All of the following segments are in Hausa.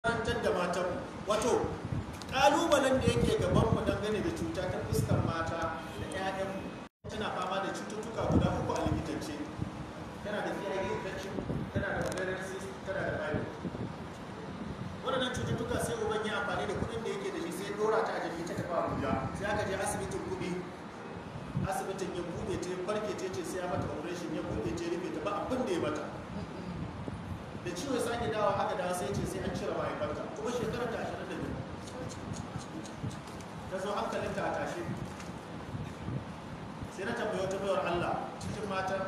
karantar da matan wato kalubalen da yake gaban mu dangane da cuta ta fuskar mata da 'ya'yanmu tana fama da cututtuka guda uku a likitance tana da PID infection tana da ovarian cyst tana da thyroid waɗannan cututtuka sai uban ya amfani da kuɗin da yake da shi sai dora ta a jiki ta tafi Abuja sai aka je asibitin kuɗi asibitin ya buɗe ta farke ta ce sai ya mata operation ya buɗe ta rufe ta ba abin da ya mata da ciwo ya sake dawa aka dawo sai ce sai an cire mahaifarta kuma shekarar ta ashirin da biyu ta zo hankalinta a tashe sai na tambayi wata bayar Allah cikin matan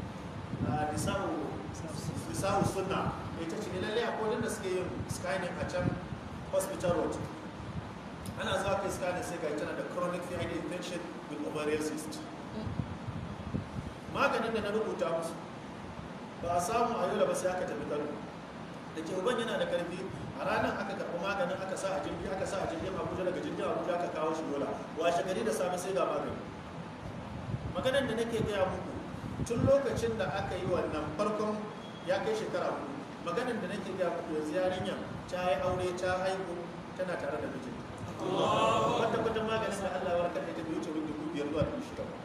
nisa'u sunna ita ce lallai akwai wadanda suke yin scanning a can hospital road ana zuwa kai scanning sai ga tana da chronic fecal infection with ovarian cyst maganin da na rubuta musu ba a samu a yola ba sai aka tafi kano da ke uban yana da karfi a ranar aka karɓi maganin aka sa a jirgi aka sa a jirgin abuja daga jirgin abuja aka kawo shi yola washe gari da safe sai ga magani maganin da nake gaya muku tun lokacin da aka yi wannan farkon ya kai shekara hudu maganin da nake gaya muku yanzu yarinya ta yi aure ta haihu tana tare da mijin wata kwata maganin da allah ya warkar da ita bai wuce wurin dubu biyar zuwa dubu shida ba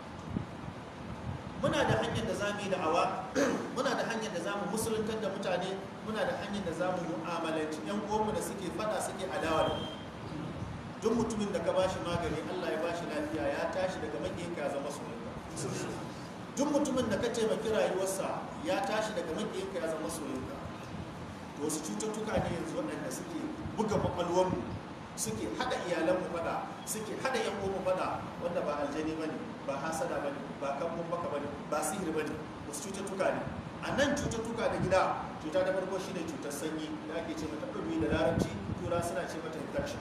muna da hanyar da za mu yi da'awa muna da hanyar da za mu musuluntar da mutane muna da hanyar da za mu mu'amalanci yan uwanmu da suke fada suke adawa da mu duk mutumin da ka bashi magani Allah ya bashi lafiya ya tashi daga makiyinka ya zama soyayya duk mutumin da ka taimaki rayuwarsa ya tashi daga makiyinka ya zama soyayya to wasu cututtuka ne yanzu waɗanda suke buga kwakwalwarmu suke hada iyalanmu fada suke hada yan uwanmu fada wanda ba aljani bane ba hasada bane ba kambun baka bane ba sihiri bane wasu cututtuka ne a nan cututtuka da gida cuta ta farko shine cutar sanyi da ake ce mata ɗumi da larabci tura suna ce mata infection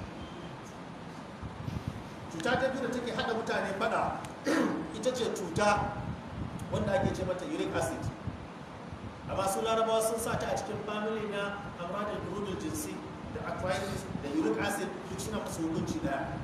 cuta ta biyu da take hada mutane fada ita ce cuta wanda ake ce mata uric acid amma su larabawa sun sa ta a cikin family na amradin durudul jinsi da arthritis da uric acid duk suna musu hukunci daya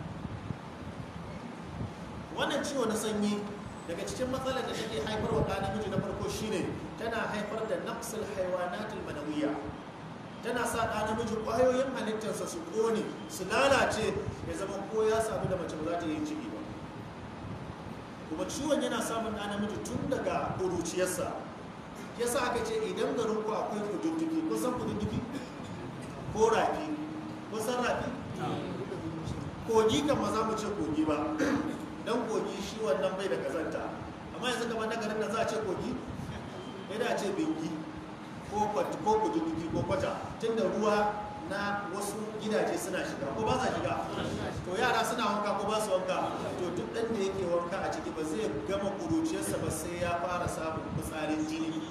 wannan ciwo na sanyi daga cikin matsalar da take haifar wa namiji na farko shine tana haifar da naqsul haywanatul manawiyya tana sa ɗa namiji ƙwayoyin halittarsa su ƙone su lalace ya zama ko ya samu da mace ba za ta yi ciki ba kuma ciwon yana samun ɗa namiji tun daga ƙuruciyarsa yasa aka ce idan garin ku akwai kududdufi ko san kududdufi ko rafi ko san rafi kogi kan ma za mu ce kogi ba dan kogi shi wannan bai da kazanta amma yanzu kamar na garin nan za a ce kogi sai da a ce bingi ko ko kududdufi ko kwata tunda ruwa na wasu gidaje suna shiga ko ba sa shiga to yara suna wanka ko ba su wanka to duk ɗan da yake wanka a ciki ba zai gama kuruciyarsa ba sai ya fara samun fitsarin jini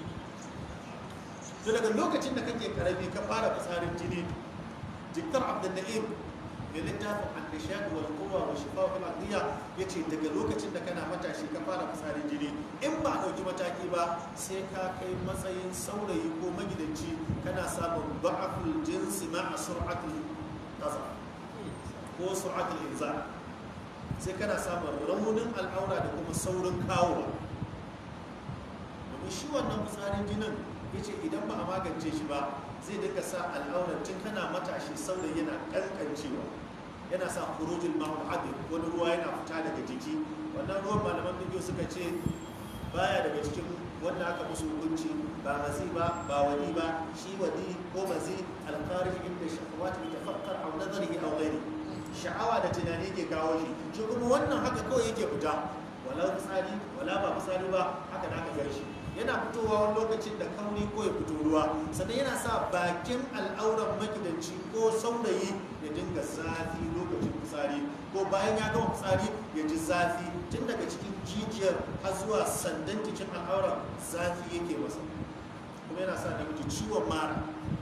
to daga lokacin da kake karami ka fara fitsarin jini jikkar abdul na'im mai littafin annishad wal quwwa wa shifa fil aqliya yace daga lokacin da kana matashi ka fara fitsarin jini in ba a dauki mataki ba sai ka kai matsayin saurayi ko magidanci kana samun da'aful jinsi ma sur'atul qasa ko sur'atul inzal sai kana samun raunin al'aura da kuma saurin kawowa domin shi wannan fitsarin jinin yace idan ba a magance shi ba zai dinga sa al'aurar tun kana matashi saurayi yana kankancewa yana sa kurujin ma'ul abin wani ruwa yana fita daga jiki wannan ruwan malaman bidiyo suka ce baya daga cikin wanda aka musu hukunci ba mazi ba ba wadi ba shi wadi ko mazi alƙarin inda shahawat bi tafakkar aw nazarihi aw ghairi sha'awa da tunani ke kawo shi shi kuma wannan haka kawai yake fita wala fitsari wala ba fitsari ba haka da aka gar shi yana fitowa wani lokacin da kauri ko ya fito ruwa sannan yana sa bakin al'auran magidanci ko saurayi ya dinga zafi lokacin fitsari ko bayan ya gama fitsari ya ji zafi tun daga cikin jijiyar har zuwa sandan cikin al'auran zafi yake masa kuma yana sa namiji ciwon mara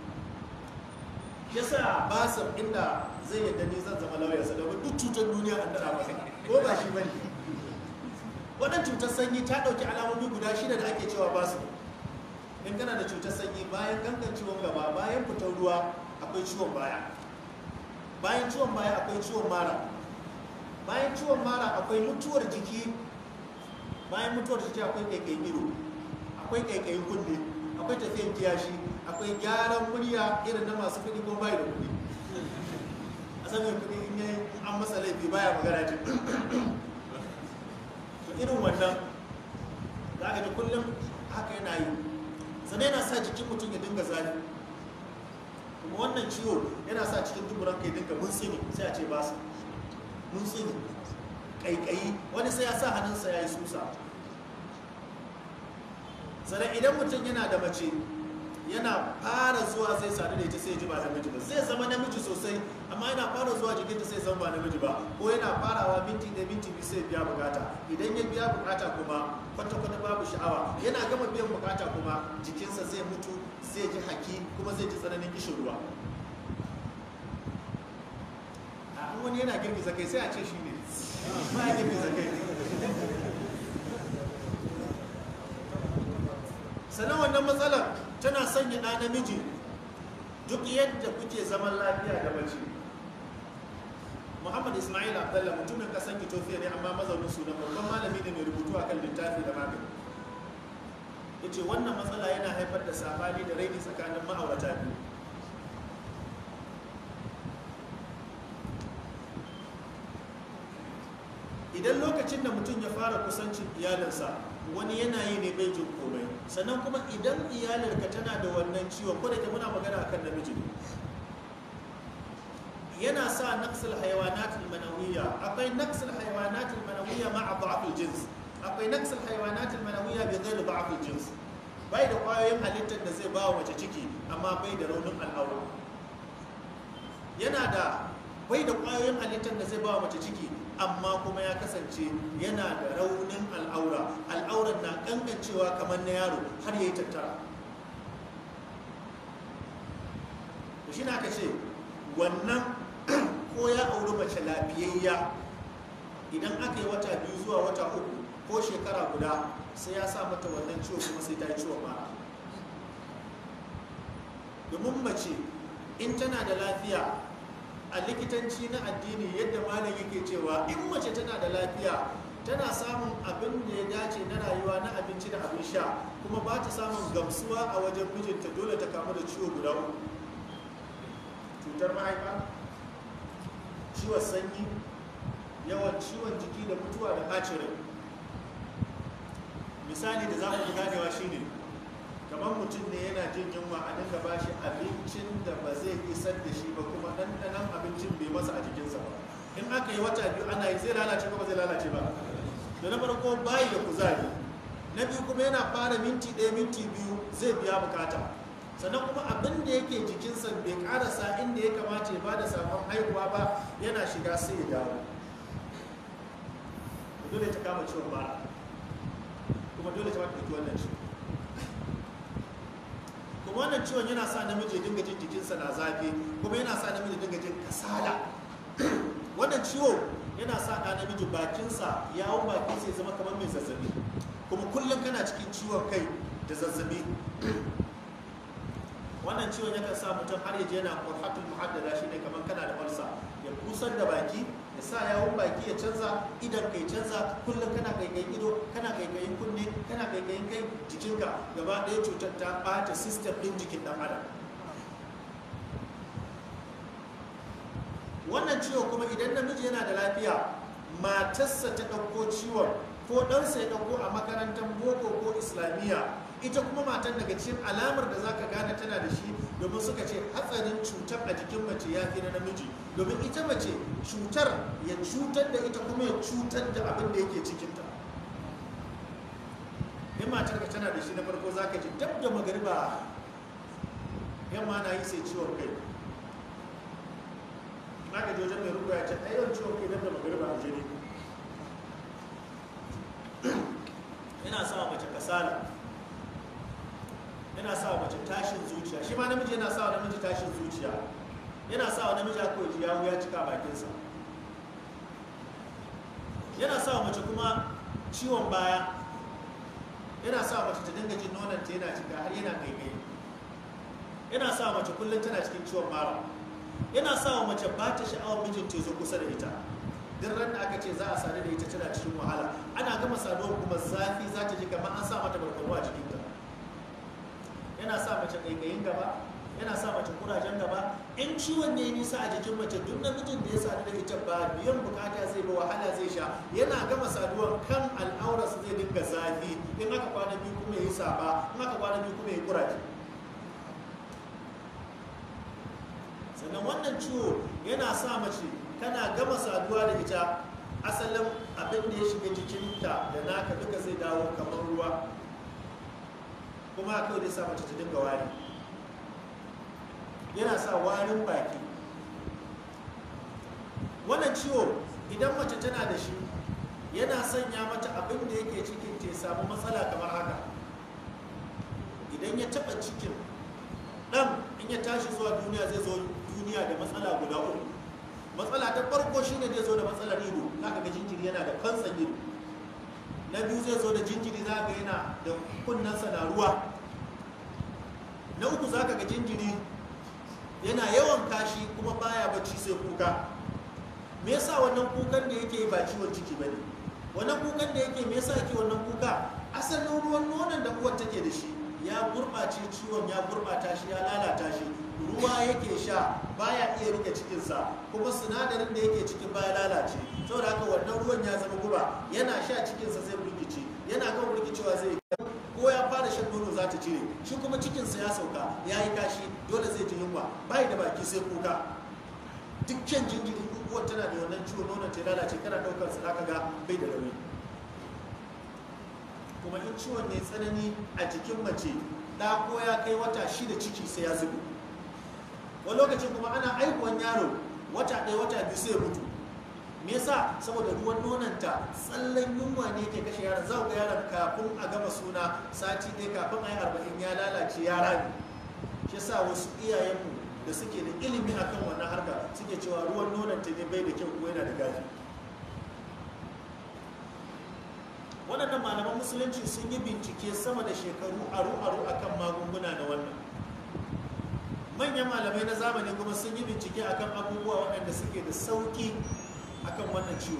yasa basir inda zai yadda ni zan zama lauyarsa domin duk cutar duniya an dara masa ko ba shi bane wannan cutar sanyi ta ɗauki alamomi guda shida da ake cewa ba su in kana da cutar sanyi bayan gangan ciwon gaba bayan fitar ruwa akwai ciwon baya bayan ciwon baya akwai ciwon mara bayan ciwon mara akwai mutuwar jiki bayan mutuwar jiki akwai ƙaiƙayin ido akwai ƙaiƙayin kunne akwai tafiyan kiyashi akwai gyaran murya irin na masu kuɗi ko bai da kuɗi a san mai kuɗi in yi an masa laifi baya magana ce to irin wannan za ka ji kullum haka yana yi sannan yana sa jikin mutum ya dinga zafi kuma wannan ciwo yana sa cikin duburan kai dinga mun tsini sai a ce ba su mun tsini kaikayi wani sai ya sa hannunsa ya yi susa sannan idan mutum yana da mace yana fara zuwa sai sadu da ita sai ji ba namiji ba zai zama namiji sosai amma yana fara zuwa jikinta sai zama ba namiji ba ko yana farawa minti da minti biyu sai biya bukata idan ya biya bukata kuma kwata-kwata babu sha'awa yana gama biyan bukata kuma jikinsa zai mutu zai ji haki kuma zai ji tsananin kishin ruwa a an wani yana girgiza kai sai a ce shi ne ba ya girgiza kai sannan wannan matsalar tana sanya ɗa namiji duk yadda kuke zaman lafiya da mace muhammad ismail abdallah mutumin ƙasar ethiopia ne amma mazaunin sunan babban malami ne mai rubutu a kan littafi da magani ya ce wannan matsala yana haifar da sabani da raini tsakanin ma'aurata biyu idan lokacin da mutum ya fara kusancin iyalinsa wani yana yi ne bai jin komai sannan kuma idan iyalinka tana da wannan ciwon ko da ke muna magana akan namiji ne yana sa naqsul hayawanatul manawiyya akwai naqsul hayawanatul manawiyya ma'a da'fil jins akwai naqsul hayawanatul manawiyya bi ghairi da'fil jins bai da kwayoyin halittar da zai ba wa mace ciki amma bai da raunin al'aura yana da bai da kwayoyin halittar da zai ba wa mace ciki amma kuma ya kasance yana da raunin al'aura al'auran na kankancewa kamar na yaro har ya yi tattara da shi na ka ce wannan ko ya auri mace lafiyayya idan aka yi wata biyu zuwa wata uku ko shekara guda sai ya sa mata wannan ciwo kuma sai ta yi ciwon mara domin mace in tana da lafiya a likitanci na addini yadda malam yake cewa in mace tana da lafiya tana samun abin da ya dace na rayuwa na abinci da abin sha kuma ba ta samun gamsuwa a wajen mijinta dole ta kamu da ciwo guda uku cutar mahaifa ciwon sanyi yawan ciwon jiki da mutuwa da ɓacin rai misali da za mu ganewa shine kamar mutum ne yana jin yunwa a dinga ba shi abincin da ba zai isar da shi ba kuma ɗanɗanon abincin bai masa a jikinsa ba in aka yi wata biyu ana yi zai lalace ko ba zai lalace ba da na farko bayi da kuzari na biyu kuma yana fara minti ɗaya minti biyu zai biya bukata sannan kuma abin da yake jikinsa bai karasa inda ya kamata ya bada sakon haihuwa ba yana shiga sai ya dawo dole ta kama ciwon bara kuma dole ta mata wannan ciwon kuma wannan ciwon yana sa namiji dinga jin jikinsa na zafi kuma yana sa namiji dinga jin kasala wannan ciwo yana sa ɗa namiji bakinsa yawon bakinsa ya zama kamar mai zazzabi kuma kullum kana cikin ciwon kai da zazzabi wannan ciwon yakan sa mutum har yaje yana qurhatul muhaddada shine kamar kana da ulsa ya kusar da baki ya sa yawon baki ya canza idan kai canza kullum kana kaikayin ido kana kaikayin kunne kana kaikayin kai jikinka gaba ɗaya cutar ta ɓata system ɗin jikin ɗan adam wannan ciwo kuma idan namiji yana da lafiya matarsa ta ɗauko ciwon ko ɗansa ya ɗauko a makarantar boko ko islamiyya ita kuma matan daga cikin alamar da zaka gane tana da shi domin suka ce hatsarin cutar a jikin mace ya fi na namiji domin ita mace cutar ya cutar da ita kuma ya cutar da abin da yake cikinta in matar ka tana da shi na farko zaka ji dab da magariba yamma na yi sai ciwon kai aka ji wajen mai rubu ya ce ayyar ciwon kai dab da magariba a jini yana sa mace kasala yana sa wa mace tashin zuciya shi ma namiji yana sa wa namiji tashin zuciya yana sa wa namiji aka yi yawu ya cika bakinsa yana sa wa mace kuma ciwon baya yana sa wa mace ta dinga jin nonanta yana cika har yana gaigai yana sa wa mace kullum tana cikin ciwon mara yana sa wa mace ba ta sha'awar mijinta ya zo kusa da ita duk ran da aka ce za a sadu da ita tana cikin wahala ana gama saduwar kuma zafi za ta ji kamar an sa mata barkono a jikinta yana sa mace ƙaiƙayin gaba yana sa mace kurajen gaba in ciwon ne nisa a jikin mace duk namijin da ya sadu da ita ba biyan bukata zai ba wahala zai sha yana gama saduwar kan al'aurarsa zai dinga zafi in aka kwana biyu kuma ya yi saba in aka kwana biyu kuma ya yi kuraje sannan wannan ciwo yana sa mace kana gama saduwa da ita asalin abin da ya shiga jikinta da naka duka zai dawo kamar ruwa kuma kawai zai sa mace ta dinga wari yana sa warin baki wannan ciwo idan mace tana da shi yana sanya mata abin da yake cikin ta samu matsala kamar haka idan ya taɓa cikin ɗan in ya tashi zuwa duniya zai zo duniya da matsala guda uku matsala ta farko shine zai zo da matsalar ido zaka ga jinjiri yana da kansan ido na biyu zai zo da jinjiri zaka ga yana da kunnensa na ruwa na uku zaka ga jinjiri yana yawan kashi kuma baya bacci sai kuka me yasa wannan kukan da yake ba ciwon ciki bane wannan kukan da yake me yasa yake wannan kuka asalin ruwan nonon da uwar take da shi ya gurɓace ciwon ya gurɓata shi ya lalata shi ruwa yake sha baya iya rike cikinsa kuma sinadarin da yake cikin baya lalace saboda haka wannan ruwan ya zama guba yana sha cikinsa zai burkice yana kan burkicewa zai ko ya fara shan nono za ta cire shi kuma cikinsa ya sauka ya yi kashi dole zai ji yunwa bai da baki sai kuka dukkan jinjiri uwar tana da wannan ciwo nonon ta lalace kana daukar sa zaka ga bai da nauyi kuma in ciwon ne tsanani a jikin mace da ko ya kai wata shida ciki sai ya zubo wani lokacin kuma ana aihuwan yaro wata ɗaya wata biyu sai ya mutu me yasa saboda ruwan nonanta tsallan yunwa ne ke kashe yaron za ga yaron kafin a gama suna sati ɗaya kafin a yi arba'in ya lalace ya rami shi yasa wasu iyayenmu da suke da ilimi akan wannan harka suke cewa ruwan nonanta ne bai da kyau ko yana da gaji waɗannan malaman musulunci sun yi bincike sama da shekaru aru-aru akan magunguna na wannan manyan malamai na zamani kuma sun yi bincike akan abubuwa waɗanda suke da sauƙi akan wannan ciwo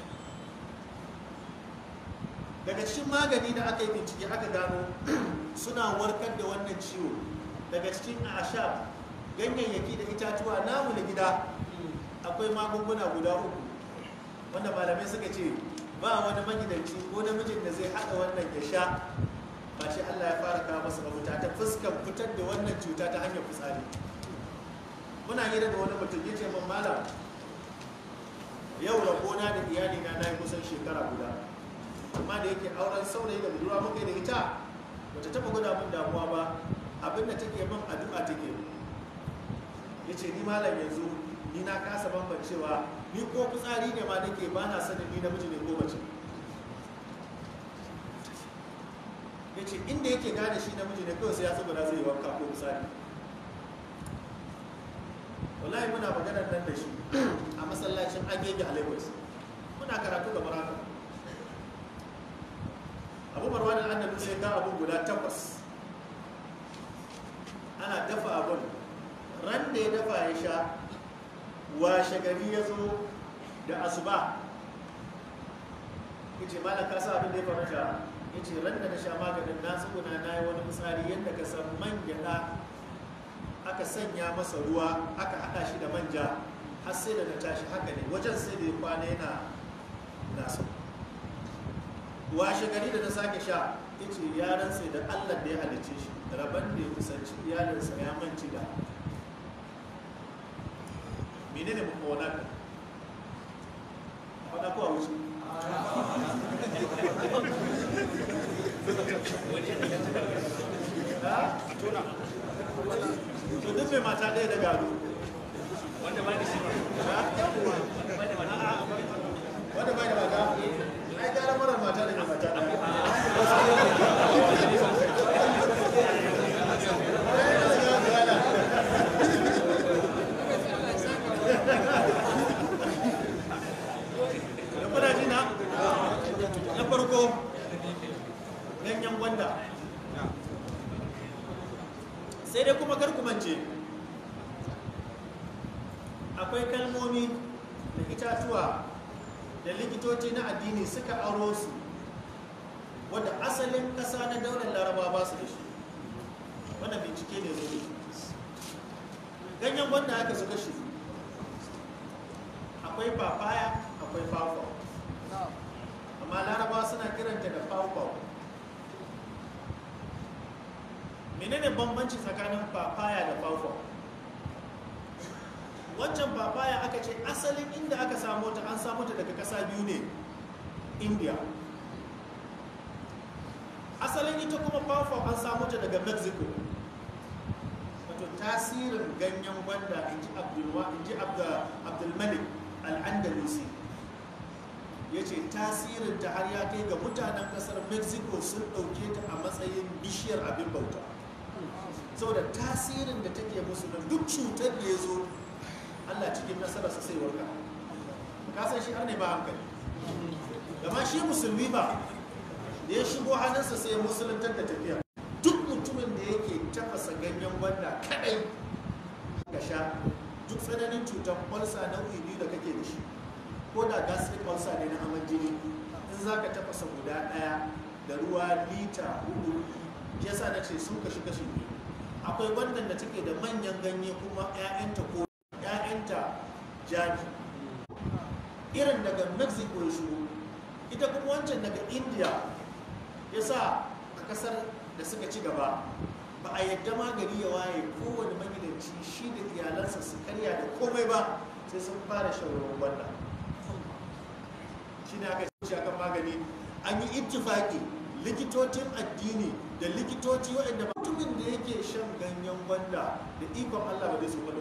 daga cikin magani da aka yi bincike aka gano suna warkar da wannan ciwo daga cikin ashab ganyayyaki da itatuwa namu na gida akwai magunguna guda uku wanda malamai suka ce ba wani magidanci ko namijin da zai haɗa wannan ya sha ba shi Allah ya fara kawo masa mafita ta fuskan fitar da wannan cuta ta hanyar fitsari muna hira da wani mutum ya ce min malam yau rabona da iyali na na yi kusan shekara guda amma da yake auren saurayi da budurwa muka da ita bata taba gwada min damuwa ba abin da take min addu'a take ya ce ni malam yanzu ni na kasa bambancewa ni ko fitsari ne ma nake ba na sanin ni namiji ne ko mace ya ce inda yake gane shi namiji ne kawai sai ya saboda zai yi wanka ko fitsari wallahi muna maganar nan da shi a masallacin agege a lagos muna karatu ga maraka abu marwa da annabi sai ga abun guda takwas ana dafa abun ran da ya dafa ya sha washe gari ya zo da asuba ya ce malam ka sa abin da ya faru sha ya ce ran da na sha maganin na tsuguna na yi wani misali yadda ka san man gyaɗa aka sanya masa ruwa aka hada shi da manja har sai da na tashi haka ne wajen sai da ya kwana yana nasu washe gari da na sake sha ya ce ya rantse da allah da ya halicce shi rabon da ya kusanci iyalinsa ya manci da mene ne muka wana ka wana kuwa wuce to duk mai mata ɗaya da gado wanda ba da shi wanda bai da mata ai gara marar mata da mai mata ɗaya da kuna ji na na farko ganyen gwanda sai dai kuma kar ku mance akwai kalmomi da itatuwa da likitoci na addini suka aro su wadda asalin ƙasa na daular laraba ba su da shi wannan bincike ne zo ganyen gwanda aka suka shi akwai papaya akwai pawpaw amma larabawa suna kiranta da pawpaw menene bambanci tsakanin papaya da pawpaw wancan papaya aka ce asalin inda aka samu ta an samu ta daga kasa biyu ne india asalin ita kuma pawpaw an samu ta daga mexico wato tasirin ganyen gwanda in ji abdulmalik al'andalusi ya ce tasirin ta har ya kai ga mutanen kasar mexico sun ɗauke ta a matsayin bishiyar abin bauta saboda tasirin da take musu da duk cutar da ya zo allah cikin nasararsa sai warka kasan shi har ne ba hankali gama shi musulmi ba da ya shigo hannunsa sai musuluntar da tafiya duk mutumin da yake tafasa ganyen gwanda kadai ga sha duk tsananin cutar kwalsa nau'i biyu da kake da shi ko da gastric ulcer ne na aman jini in za ka tafasa guda ɗaya da ruwa lita hudu yasa na ce sun kashi kashi biyu akwai wannan da take da manyan ganye kuma 'ya'yanta ko 'ya'yanta jani irin daga mexico ya shigo ita kuma wancan daga india ya sa a kasar da suka ci gaba ba a yadda magani ya waye kowane magidanci shi da iyalansa su karya da komai ba sai sun fara shan ruwan gwanda shi ne aka ce akan magani an yi ittifaki likitocin addini da likitoci waɗanda mutumin da yake shan ganyen gwanda da ikon allah ba zai su ba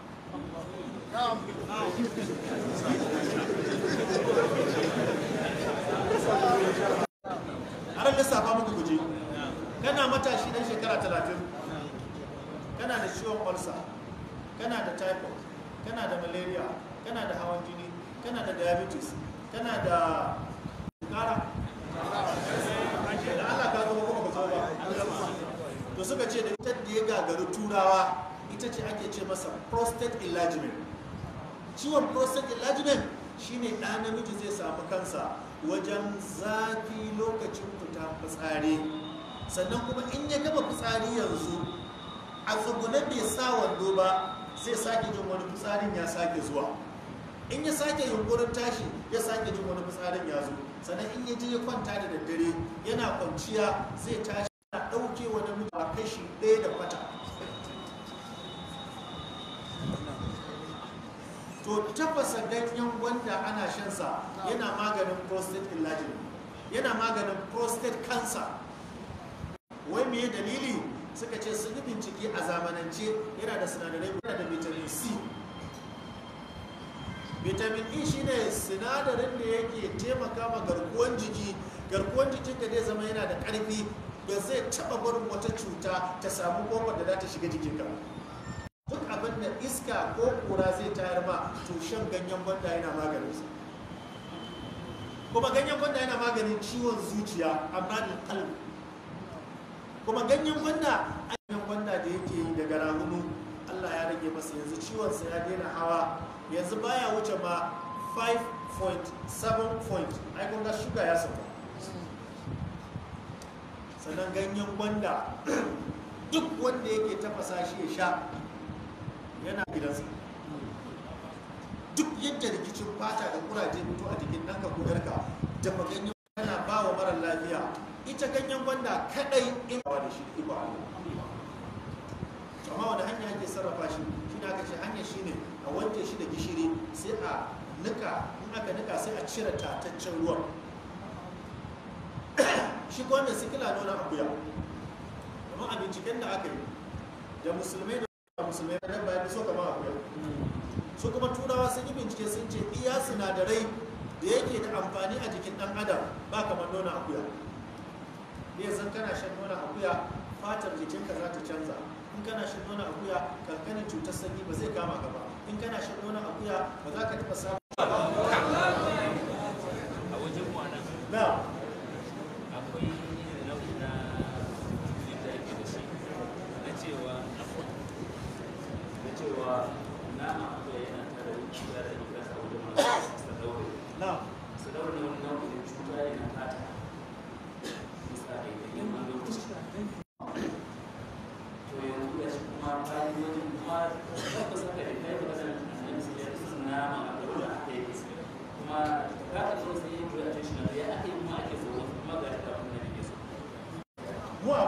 har lissafa muku guje kana matashi dan shekara talatin kana da ciwon ulcer kana da typhoid kana da malaria kana da hawan jini kana da diabetes kana da kara da Allah ka zama kuma ka ba to suka ce da ita da ya gagaru turawa ita ce ake ce masa prostate enlargement ciwon prostate enlargement shine ɗa namiji zai samu kansa wajen zafi lokacin fita fitsari sannan kuma in ya gaba fitsari yanzu a tsugune bai sa wando ba zai sake jin wani fitsarin ya sake zuwa in ya sake yunkurin tashi ya sake jin wani fitsarin ya zo sannan in ya je ya kwanta da daddare yana kwanciya zai tashi na ɗauke wa namiji a kashi ɗaya da kwata to tafasa ganyen gwanda ana shansa yana maganin prostate enlargement yana maganin prostate cancer wai me dalili suka ce sun yi bincike a zamanance yana da sinadarai yana da vitamin c vitamin e shine sinadarin da yake taimaka ma garkuwan jiki garkuwan jikin ka zai zama yana da karfi ba zai taba barin wata cuta ta samu kofar da za ta shiga jikinka duk abin da iska ko kura zai tayar ma to shan ganyen gwanda yana maganin sa kuma ganyen gwanda yana maganin ciwon zuciya amma da kalbi kuma ganyen gwanda ganyen gwanda da yake yi daga rahunu Allah ya rage masa yanzu ciwon sa ya daina hawa yanzu baya wuce ma 5.7 point ai kun ga shuga ya sauka sannan ganyen gwanda duk wanda yake tafasa shi ya sha yana gidansa duk yadda rikicin fata da kuraje fito a jikin ɗanka ko yarka dafa ganyen yana ba wa mara lafiya ita ganyen gwanda kadai in ba da shi iko Allah amma wani hanya ake sarrafa shi shi ne aka ce hanya shi ne a wanke shi da gishiri sai a nika in aka nika sai a cire tataccen ruwan shi ko wanda sikila nuna akuya amma a binciken da aka yi da musulmai da musulmai na dabba ya so kama akuya su kuma turawa sun yi bincike sun ce iya sinadarai da yake da amfani a jikin dan adam ba kamar nuna akuya ne zan kana shan nuna akuya fatar jikinka za ta canza in kana shan nuna akuya kankanin cutar sanyi ba zai kama ka ba in kana shan nuna akuya ba za ka taɓa samun a wajen mu anan na akwai nau'i na da ake da shi na cewa na cewa na akuya yana tare da cuta da ita a wajen masu sadaure na sadaure wani nau'in cuta ne na fata misali da yin wani lokaci to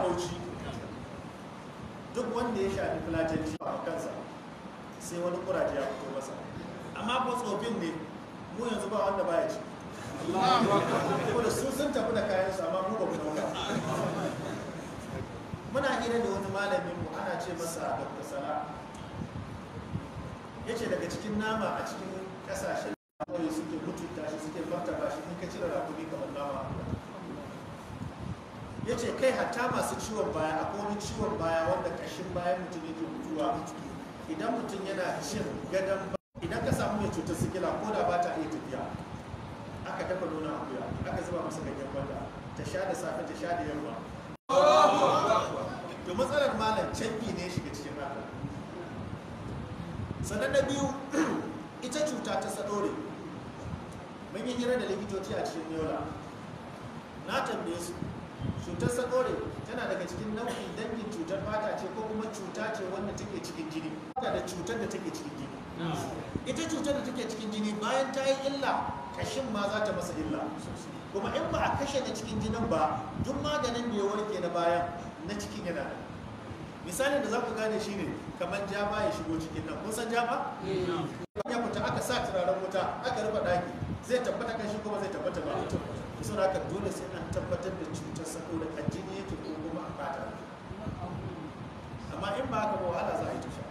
bauchi duk wanda ya shafi fulatanci a kansa sai wani kuraje ya fito masa amma ko tsofin ne mu yanzu ba wanda baya ci ko da su sun tafi da kayan su amma mu ba mu dauka muna hira da wani malamin mu ana ce masa dr sala ya ce daga cikin nama a cikin kasashen kawai suke mutunta shi suke martaba shi in ka cire rakumi kamar nama ya ce kai hatta masu ciwon baya akwai wani ciwon baya wanda kashin bayan mutum yake mutuwa idan mutum yana cin gadon ba idan ka samu mai cutar sikila ko da ba ta iya tafiya aka dafa nuna akuya aka zuba masa ganyen gwanda ta sha da safe ta sha da yamma to matsalar malam canfi ne shiga cikin haka sannan na biyu ita cuta ta sadore mun yi hira da likitoci a cikin yola na tambaye su cutar sadore tana daga cikin nau'in dangin cutar fata ce ko kuma cuta ce wanda take cikin jini tana da cutar da take cikin jini ita cutar da take cikin jini bayan ta yi illa kashin ma za ta masa illa kuma in ba a kashe na cikin jinin ba duk maganin da ya warke na bayan na cikin yana da misalin da za ku gane shine kamar jaba ya shigo cikin nan kun san jaba ya fita aka sa turaren wuta aka rufe daki zai tabbata kan shi kuma zai tabbata ba mutum sun haka dole sai an tabbatar da cutar saboda a jini yake ko kuma a fata amma in ba haka ba wahala za a yi ta sha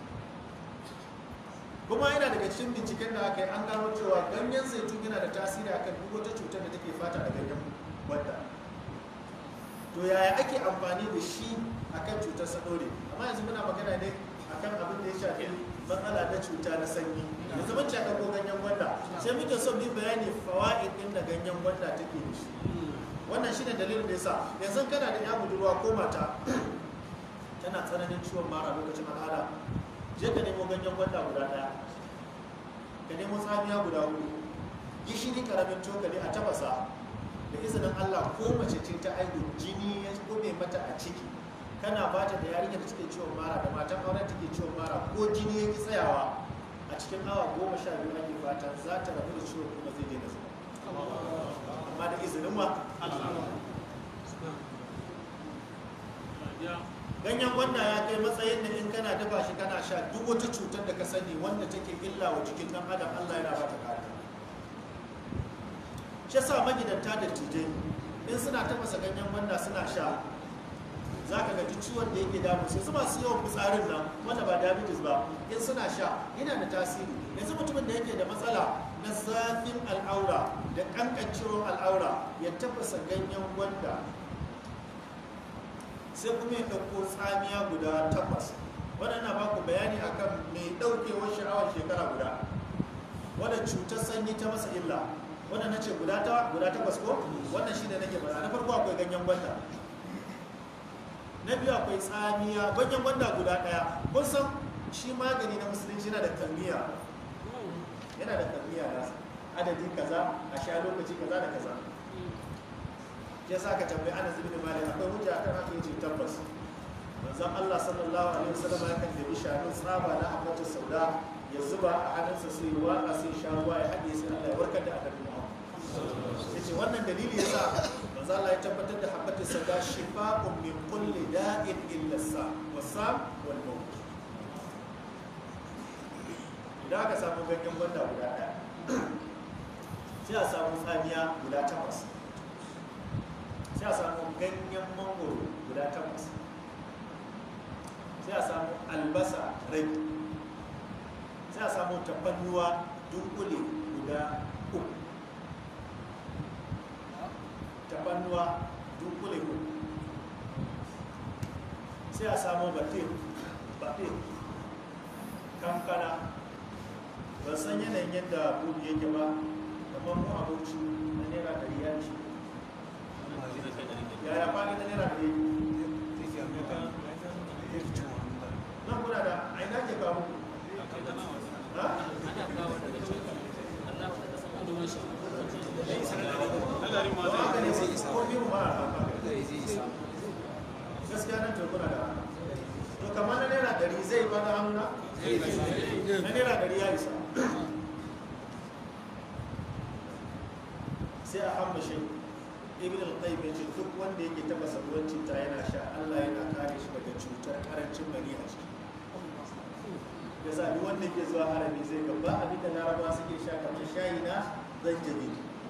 kuma yana daga cikin binciken da aka yi an gano cewa ganyen zaitun yana da tasiri akan duk wata cutar da take fata da ganyen wadda to yaya ake amfani da shi akan cutar sadore amma yanzu muna magana ne akan abin da ya shafi matsala na cuta na sanyi yanzu mun ci ko ganyen gwanda sai muke son bi bayani fawaid din da ganyen gwanda take da shi wannan shine dalilin da yasa yanzu kana da ya budurwa ko mata tana tsananin ciwon mara lokacin al'ada je ka nemo ganyen gwanda guda daya ka nemo tsamiya guda hudu gishiri karamin cokali a tafasa da izinin Allah ko mace ce ta aihu jini ya kome mata a ciki kana ba ta da yarinya da take ciwon mara da matan auren take ciwon mara ko jini ya ki tsayawa a cikin awa goma sha biyu ake fatan za ta rabu da ciwon kuma zai daina zuwa amma da izinin wa ganyen gwanda ya kai matsayin da in kana dafa shi kana sha duk wata cutar da ka sani wanda take illa wa jikin dan adam Allah yana ba ta kariya shi yasa magidanta da tijai in suna tafasa ganyen gwanda suna sha za ka gaji ciwon da yake damu sai su masu yawan fitsarin nan wanda ba diabetes ba in suna sha yana da tasiri yanzu mutumin da yake da matsala na zafin al'aura da kankancewar al'aura ya tafasa ganyen gwanda sai kuma ya ɗauko tsamiya guda takwas waɗanda ba ku bayani akan mai ɗaukewar sha'awar shekara guda wadda cutar sanyi ta masa illa wannan na ce guda ta guda takwas ko wannan shi ne nake faɗa na farko akwai ganyen gwanda na biyu akwai tsamiya ganyen gwanda guda ɗaya kun san shi magani na musulunci yana da kalmiya yana da kalmiya da adadi kaza a sha lokaci kaza da kaza ya sa ka tambayi ana zubi da mali akwai hujja akan haka yace tabbas manzon Allah sallallahu alaihi wasallam ya kan dabi shanun tsaba na abbatu sauda ya zuba a hannunsa sai ruwa a sai sha ruwa ya haɗe sai Allah ya warkar da annabi Muhammad yace wannan dalili yasa manzo Allah ya tabbatar da habbatu sauda shifa'un min kulli da'in illa sa wasam wal maut idan aka samu ganyen gwanda guda ɗaya sai a samu tsamiya guda takwas sai a samu ganyen mangoro guda takwas sai a samu albasa rai sai a samu tafannuwa dunkule guda uku tafannuwa dunkule uku sai a samu batin batin kankana ban san yanayin yadda buɗe yake ba kamar mu abinci na naira ɗari ya ce yaya fadi na naira ɗari nan kuna da a ina ke kawo ha? Ba haka ne ko biyu ma a haka gaskiya nan to kuna da to kamar na naira ɗari zai ba da hannuna na naira ɗari ya isa sai a hammashe ibn al-qayyim yace duk wanda yake taba sabuwar citta yana sha Allah yana kare shi daga cutar karancin mani a ciki ya sa duk wanda ke zuwa harami zai ga ba abin da larabawa suke sha kamar shayi na zanjabi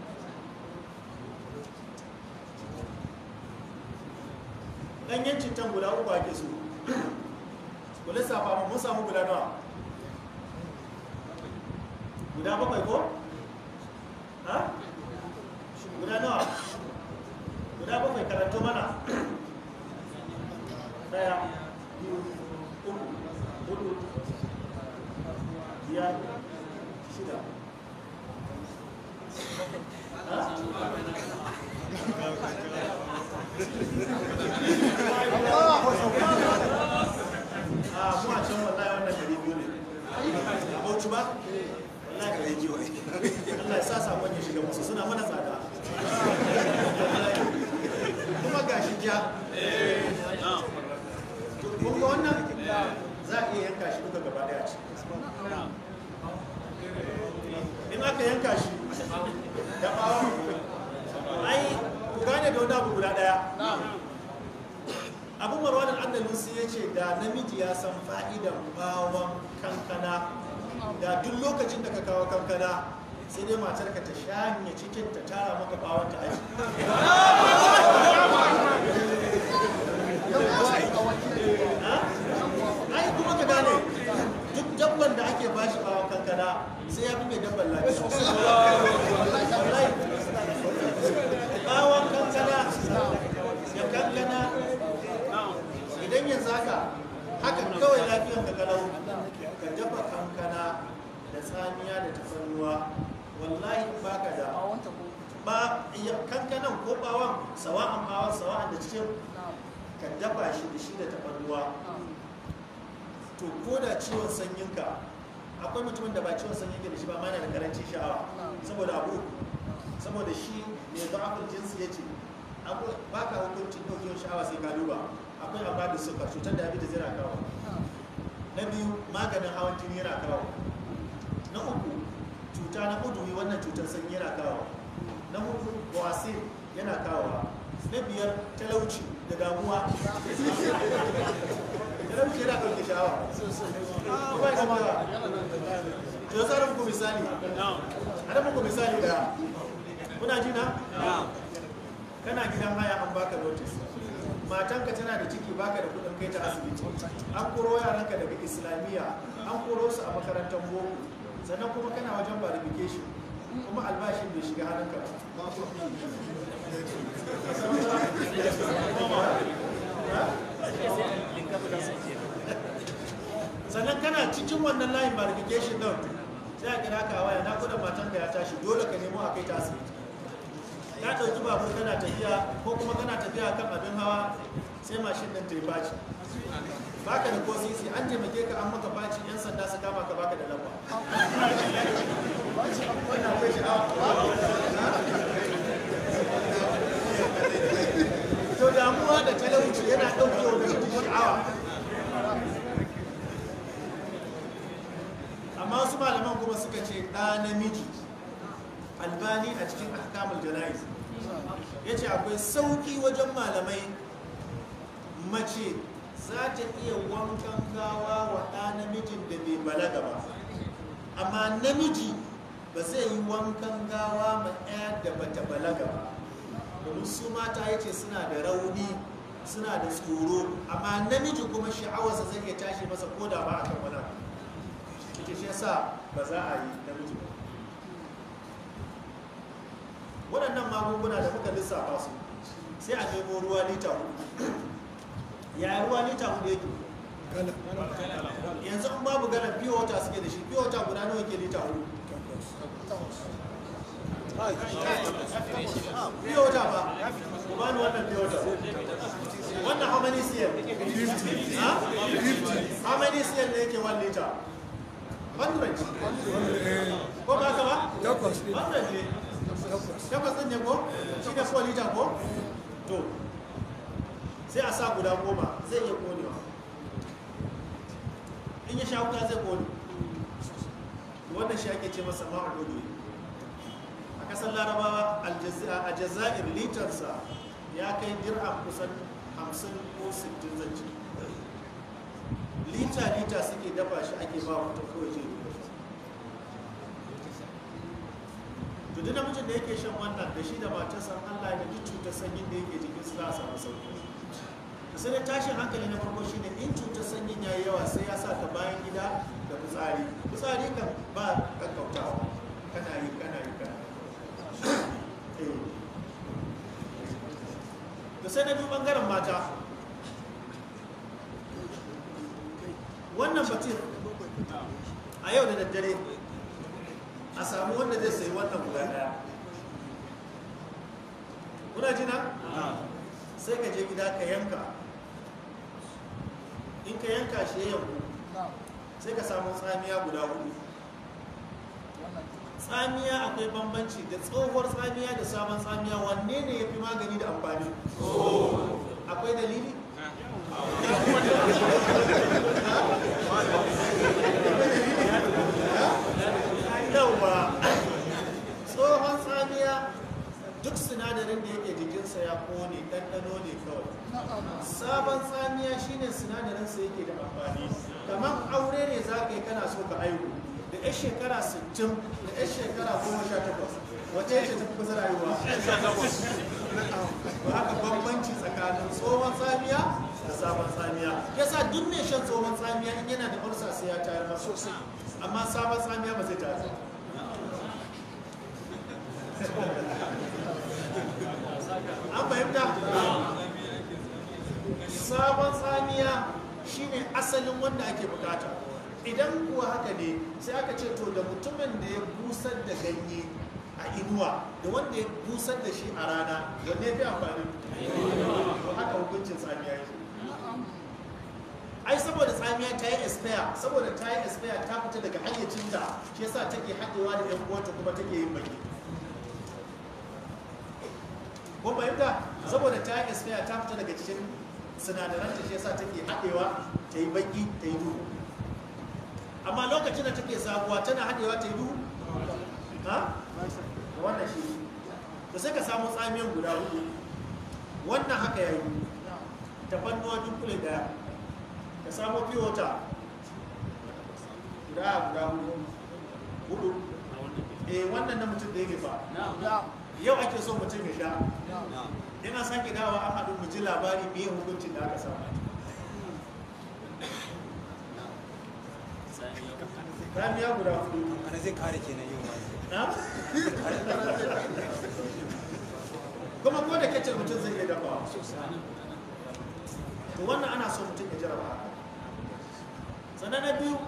ɗanyen cittan guda uku ake so ku lissafa mu mun samu guda nawa guda bakwai ko ha guda nawa guda bakwai karanto mana daya biyu uku hudu biyar shida ha a mu a can wallahi wannan gari biyu ne a bauchi ba wallahi gari biyu Allah ya sa sakon ya shiga musu suna mana tsada kuma gashi ja kun ga wannan za a iya yanka shi duka gaba daya ce in aka yanka shi da bawon ai ku gane da wani abu guda daya abu marwan al-andalusi ya ce da namiji ya san fa'idan bawon kankana da duk lokacin da ka kawo kankana sai dai matar ka ta shanye cikin ta tara maka bawon ta aiki ai kuma ka gane duk dabban da ake bashi bawon kankana sai ya fi mai dabban lafiya Wallahi. bawon kankana ya kankana idan yanzu haka haka kawai lafiyar ka kalau ka dafa kankana da tsamiya da tafarnuwa wallahi baka da ba iya kankanan ko bawon sawa'an bawon sawa'an da cikin ka dafa shi da shi da tafarnuwa to ko da ciwon sanyinka akwai mutumin da ba ciwon sanyi ke da shi ba ma yana da karancin sha'awa saboda abu uku. saboda shi mai za'afin jinsi ya ce ba ka hukuncin ɗaukewar sha'awa sai ka duba akwai amma da suka cutar diabetes yana kawo na biyu maganin hawan jini yana kawo na uku cuta na udumi wannan cutar sanyi yana kawo na hudu bawasir yana kawo na biyar talauci da damuwa talauci yana ɗauke sha'awa ko ba ya sha'awa to yasa da muku misali ana muku misali da kuna ji na kana gidan haya an baka notice matanka tana da ciki baka da kudin kai ta asibiti an koro yaranka daga islamiyya an koro su a makarantar boko sannan kuma kana wajen verification kuma albashin bai shiga hannunka ba sannan kana cikin wannan layin verification din sai a kira ka waya na kudin matanka ya tashi dole ka nemo a kai ta asibiti ka ɗauki babur kana tafiya ko kuma kana tafiya kan abin hawa sai mashin ɗin ta yi faci baka da ko sisi an taimake ka an maka faci yan sanda su kama ka baka da lamba wannan akwai sha'awa to damuwa da talauci yana ɗauke wa mutum sha'awa amma wasu malaman kuma suka ce ɗa namiji albani a cikin ahkamul jana'iz ya ce akwai sauƙi wajen malamai mace za ta iya wankan gawa wa ɗa namijin da bai balaga ba amma namiji ba zai yi wankan gawa ma ɗaya da bata balaga ba domin su mata ya ce suna da rauni suna da tsoro amma namiji kuma sha'awarsa zai iya tashi masa ko da ba a kan wani ita shi yasa ba za a yi namiji ba waɗannan magunguna da muka lissafa su sai a nemo ruwa lita hudu yaya ruwa lita hudu yake yanzu an babu galan fiye wata suke da shi fiye wata guda nawa ke lita hudu fiye wata ba ku bani wannan fiye wata wannan how many cl 50 how many cl ne yake 1 liter 100 ko ba ka ba 100 ne takwas ɗin ne ko shi ne 4 liter ko to sai a sa guda goma zai iya konewa in ya sha wuta zai kone wannan shi ake ce masa ma'ududu a ƙasar larabawa aljazi- a jazair litarsa ya kai dirham kusan 50 ko 60 zance lita lita suke dafa shi ake ba mutum kawai je duba shi to duk namijin da yake shan wannan da shi da matarsa Allah ya duk cutar sanyin da yake jikin su za a samu sauki to sai dai tashin hankali na farko shine in cutar sanyin yayi yawa sai ya sa ka bayan gida da fitsari fitsari kan ba kakkautawa kana yi kana yi kana yi. Eh. to sai na biyu bangaren mata wannan batun a yau da daddare a samu wanda zai sayi wannan guda daya kuna jina? sai ka je gida ka yanka in ka yanka shi ya yanku sai ka samu tsamiya guda hudu tsamiya akwai bambanci da tsohuwar tsamiya da sabon tsamiya wanne ne ya fi magani da amfani akwai dalili? yauwa tsohon tsamiya duk sinadarin da yake jikinsa ya kone ɗanɗano ne kawai sabon tsamiya shine sinadarinsa yake da amfani kamar aure ne za ka yi kana so ka aihu da 'yan shekara 60 da 'yan shekara 18 wace ce ta fi kusa rayuwa ba haka bambanci tsakanin tsohon tsamiya da sabon tsamiya yasa duk mai shan tsohon tsamiya in yana da ulsa sai ya tayar masa amma sabon tsamiya ba zai tayar an fahimta sabon tsamiya shine asalin wanda ake bukata idan kuwa haka ne sai aka ce to da mutumin da ya busar da ganye a inuwa da wanda ya busar da shi a rana wanne ya fi amfani to haka hukuncin tsamiya yake ai saboda tsamiya ta yi expire saboda ta yi expire ta fita daga hayyacinta shi yasa take haɗewa da yan uwanta kuma take yin baki ko fahimta saboda ta yi expire ta fita daga cikin sinadaranta shi yasa take haɗewa ta yi baki ta yi duhu amma lokacin da take sabuwa tana haɗewa ta yi duhu ha da wannan shi da sai ka samu tsamiyan guda hudu wannan haka ya yi tafannuwa dunkule daya ka samu piyota guda guda hudu hudu eh wannan na mutum da yake fa yau ake so mutum ya sha yana sake dawa an haɗu mu ji labari me hukuncin da aka samu tsamiya guda hudu ana zai kare kenan yau na? kuma ko da kacce mutum zai iya dafawa to wannan ana so mutum ya jaraba haka sannan na biyu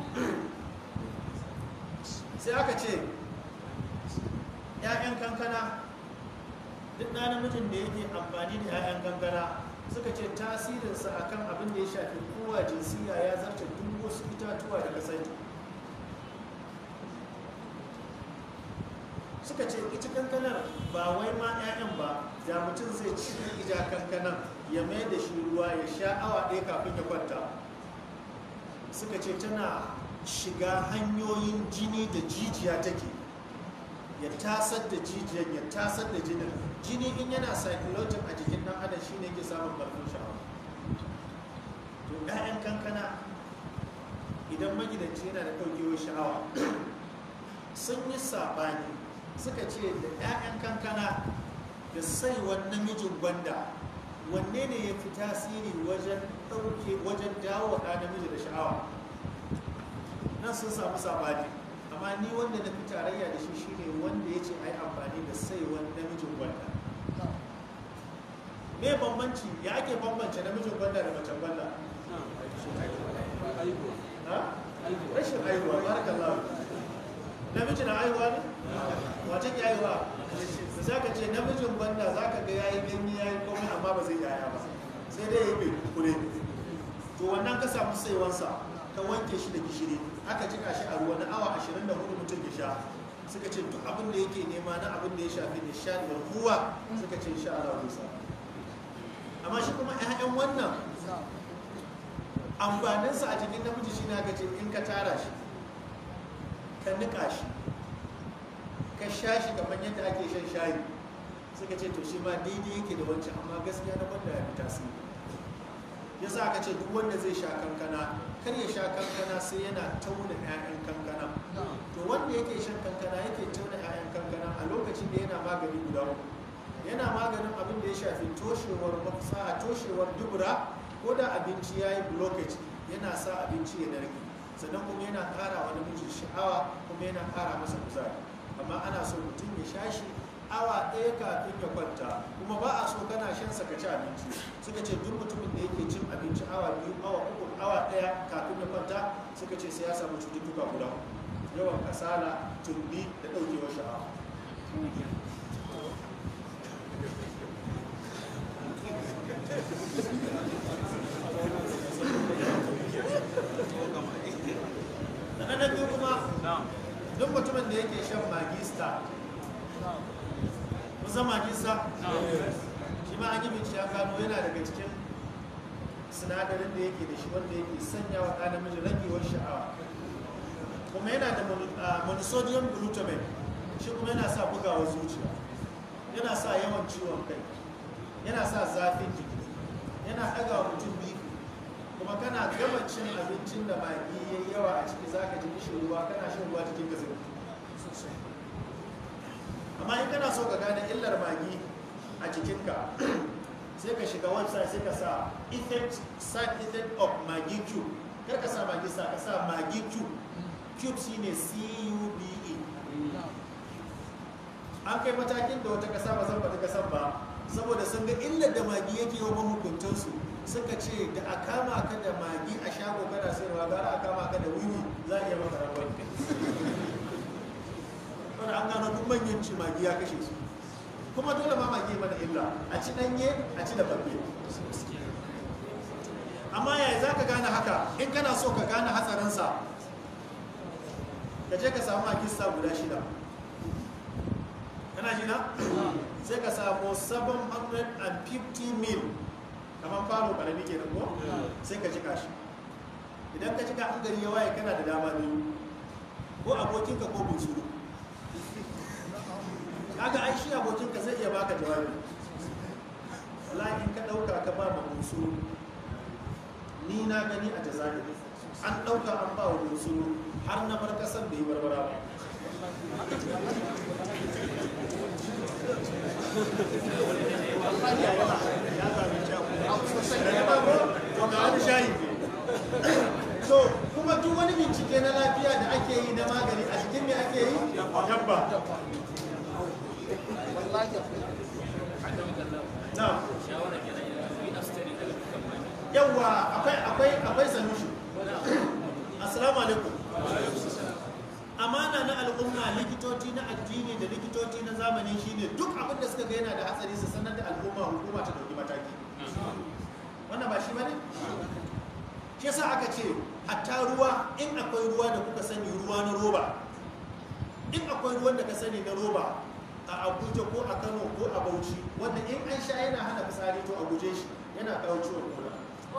sai aka ce ‘ya'yan kankana duk na namijin da yake amfani da ‘ya'yan kankana suka ce tasirinsa akan abin da ya shafi kowa jinsiya ya zarta duk wasu itatuwa da kasai suka ce ita kankanar ba wai ma 'ya'yan ba da mutum zai ci ija kankanar ya mai da shi ruwa ya sha awa ɗaya kafin ya kwanta suka ce tana shiga hanyoyin jini da jijiya take ya tasar da jijiyan ya tasar da jinin jini in yana cyclotin a jikin ɗan adam shine ke samun ƙarfin sha'awa to 'ya'yan kankana idan magidanci yana da ɗaukewar sha'awa sun yi saɓani suka ce da 'ya'yan kankana da saiwan namijin gwanda wanne ne ya fi tasiri wajen ɗauke wajen dawo ɗa namiji da sha'awa nan sun samu sabani amma ni wanda na fi tarayya da shi shine wanda ya ce ai amfani da saiwan namijin gwanda me bambanci ya ake bambance namijin gwanda da macen gwanda ha? rashin aihuwa barakallahu namiji na aihuwa ne wace ke aihuwa da za ka ce namijin gwanda za ka ga yayi ganye yayi komai amma ba zai yaya ba sai dai ya yi kure to wannan ka samu saiwansa ka wanke shi da gishiri aka jika shi a ruwa na awa 24 mutum ya sha suka ce duk abin da yake nema na abin da ya shafi nishadi da kuwa suka ce insha Allah zai samu amma shi kuma 'ya'yan wannan amfaninsa a jikin namiji shi ne aka ce in ka tara shi ka nika shi ka sha shi kamar yadda ake shan shayi suka ce to shi ma daidai yake da wancan amma gaskiya na gwanda ya fi tasiri yasa aka ce duk wanda zai sha kankana kar ya sha kankana sai yana tauna 'ya'yan kankana to wanda yake shan kankana yake tauna 'ya'yan kankana a lokacin da yana magani guda uku yana maganin abin da ya shafi toshewar mafisa toshewar dubura ko da abinci ya yi blockage yana sa abinci ya narke sannan kuma yana ƙara wa namiji sha'awa kuma yana ƙara masa kuzari amma ana so mutum ya sha shi awa ɗaya kafin ya kwanta kuma ba a so kana shan sa ka ci abinci suka ce duk mutumin da yake cin abinci awa biyu awa uku awa ɗaya kafin ya kwanta suka ce sai ya samu cututtuka guda uku. yawan kasala tumbi da ɗaukewar sha'awa na na biyu kuma duk mutumin da yake shan magista kusan magista shi ma an yi bincike an gano yana daga cikin sinadarin da yake da shi wanda yake sanya wa ɗan namiji ragewar sha'awa kuma yana da mono- ah, monosodium glutamate shi kuma yana sa bugawar zuciya yana sa yawan ciwon kai yana sa zafin jiki yana ɗaga wa mutum biyu kuma kana gama cin abincin da magi ya yi yawa a ciki za ka ji kishin ruwa kana shan ruwa cikin ka zai amma in kana so ka gane illar magi a jikinka sai ka shiga website sai ka sa effect side effect of magi cube kar ka sa magi sa ka sa magi cube cube shine c-u-b-e an kai matakin da wata kasa ba zan faɗi kasan ba saboda sun ga illar da magi yake wa mahukuntansu suka ce da a kama ka da magi a shago kana sayarwa gara a kama ka da wiwi za a iya maka rabar wanda an gano duk manyan ci magi ya kashe su kuma dole ma magi mana illa a ci ɗanye a ci da babbe amma yaya za ka gane haka in kana so ka gane hatsarinsa ka je ka samu magista guda shida kana jina sai ka samu 750 mil kamar falo karami ke ko sai ka jika shi idan ka jika an gari ya waye kana da dama biyu ko abokinka ko bunsuru kaga ai shi abokinka zai iya baka jawabi wallahi in ka dauka ka ba ma bunsuru ni na gani a jazairi an dauka an ba wa bunsuru har na bar kasan da yi barbara ba so kuma duk wani bincike na lafiya da ake yi na magani a cikin me ake yi dabba na shawara kenan yanzu yi astari daga dukkan mani yawa akwai akwai akwai sanushi assalamu alaikum amana na al'umma likitoci na addini da likitoci na zamani shine duk abin da suka ga yana da hatsari su sanar da al'umma hukuma ta dauki mataki wannan ba shi bane shi yasa aka ce hatta ruwa in akwai ruwa da kuka sani ruwa na roba in akwai ruwan da ka sani na roba a abuja ko a kano ko a bauchi wanda in an sha yana hana fitsari to a guje shi yana kawo ciwon koda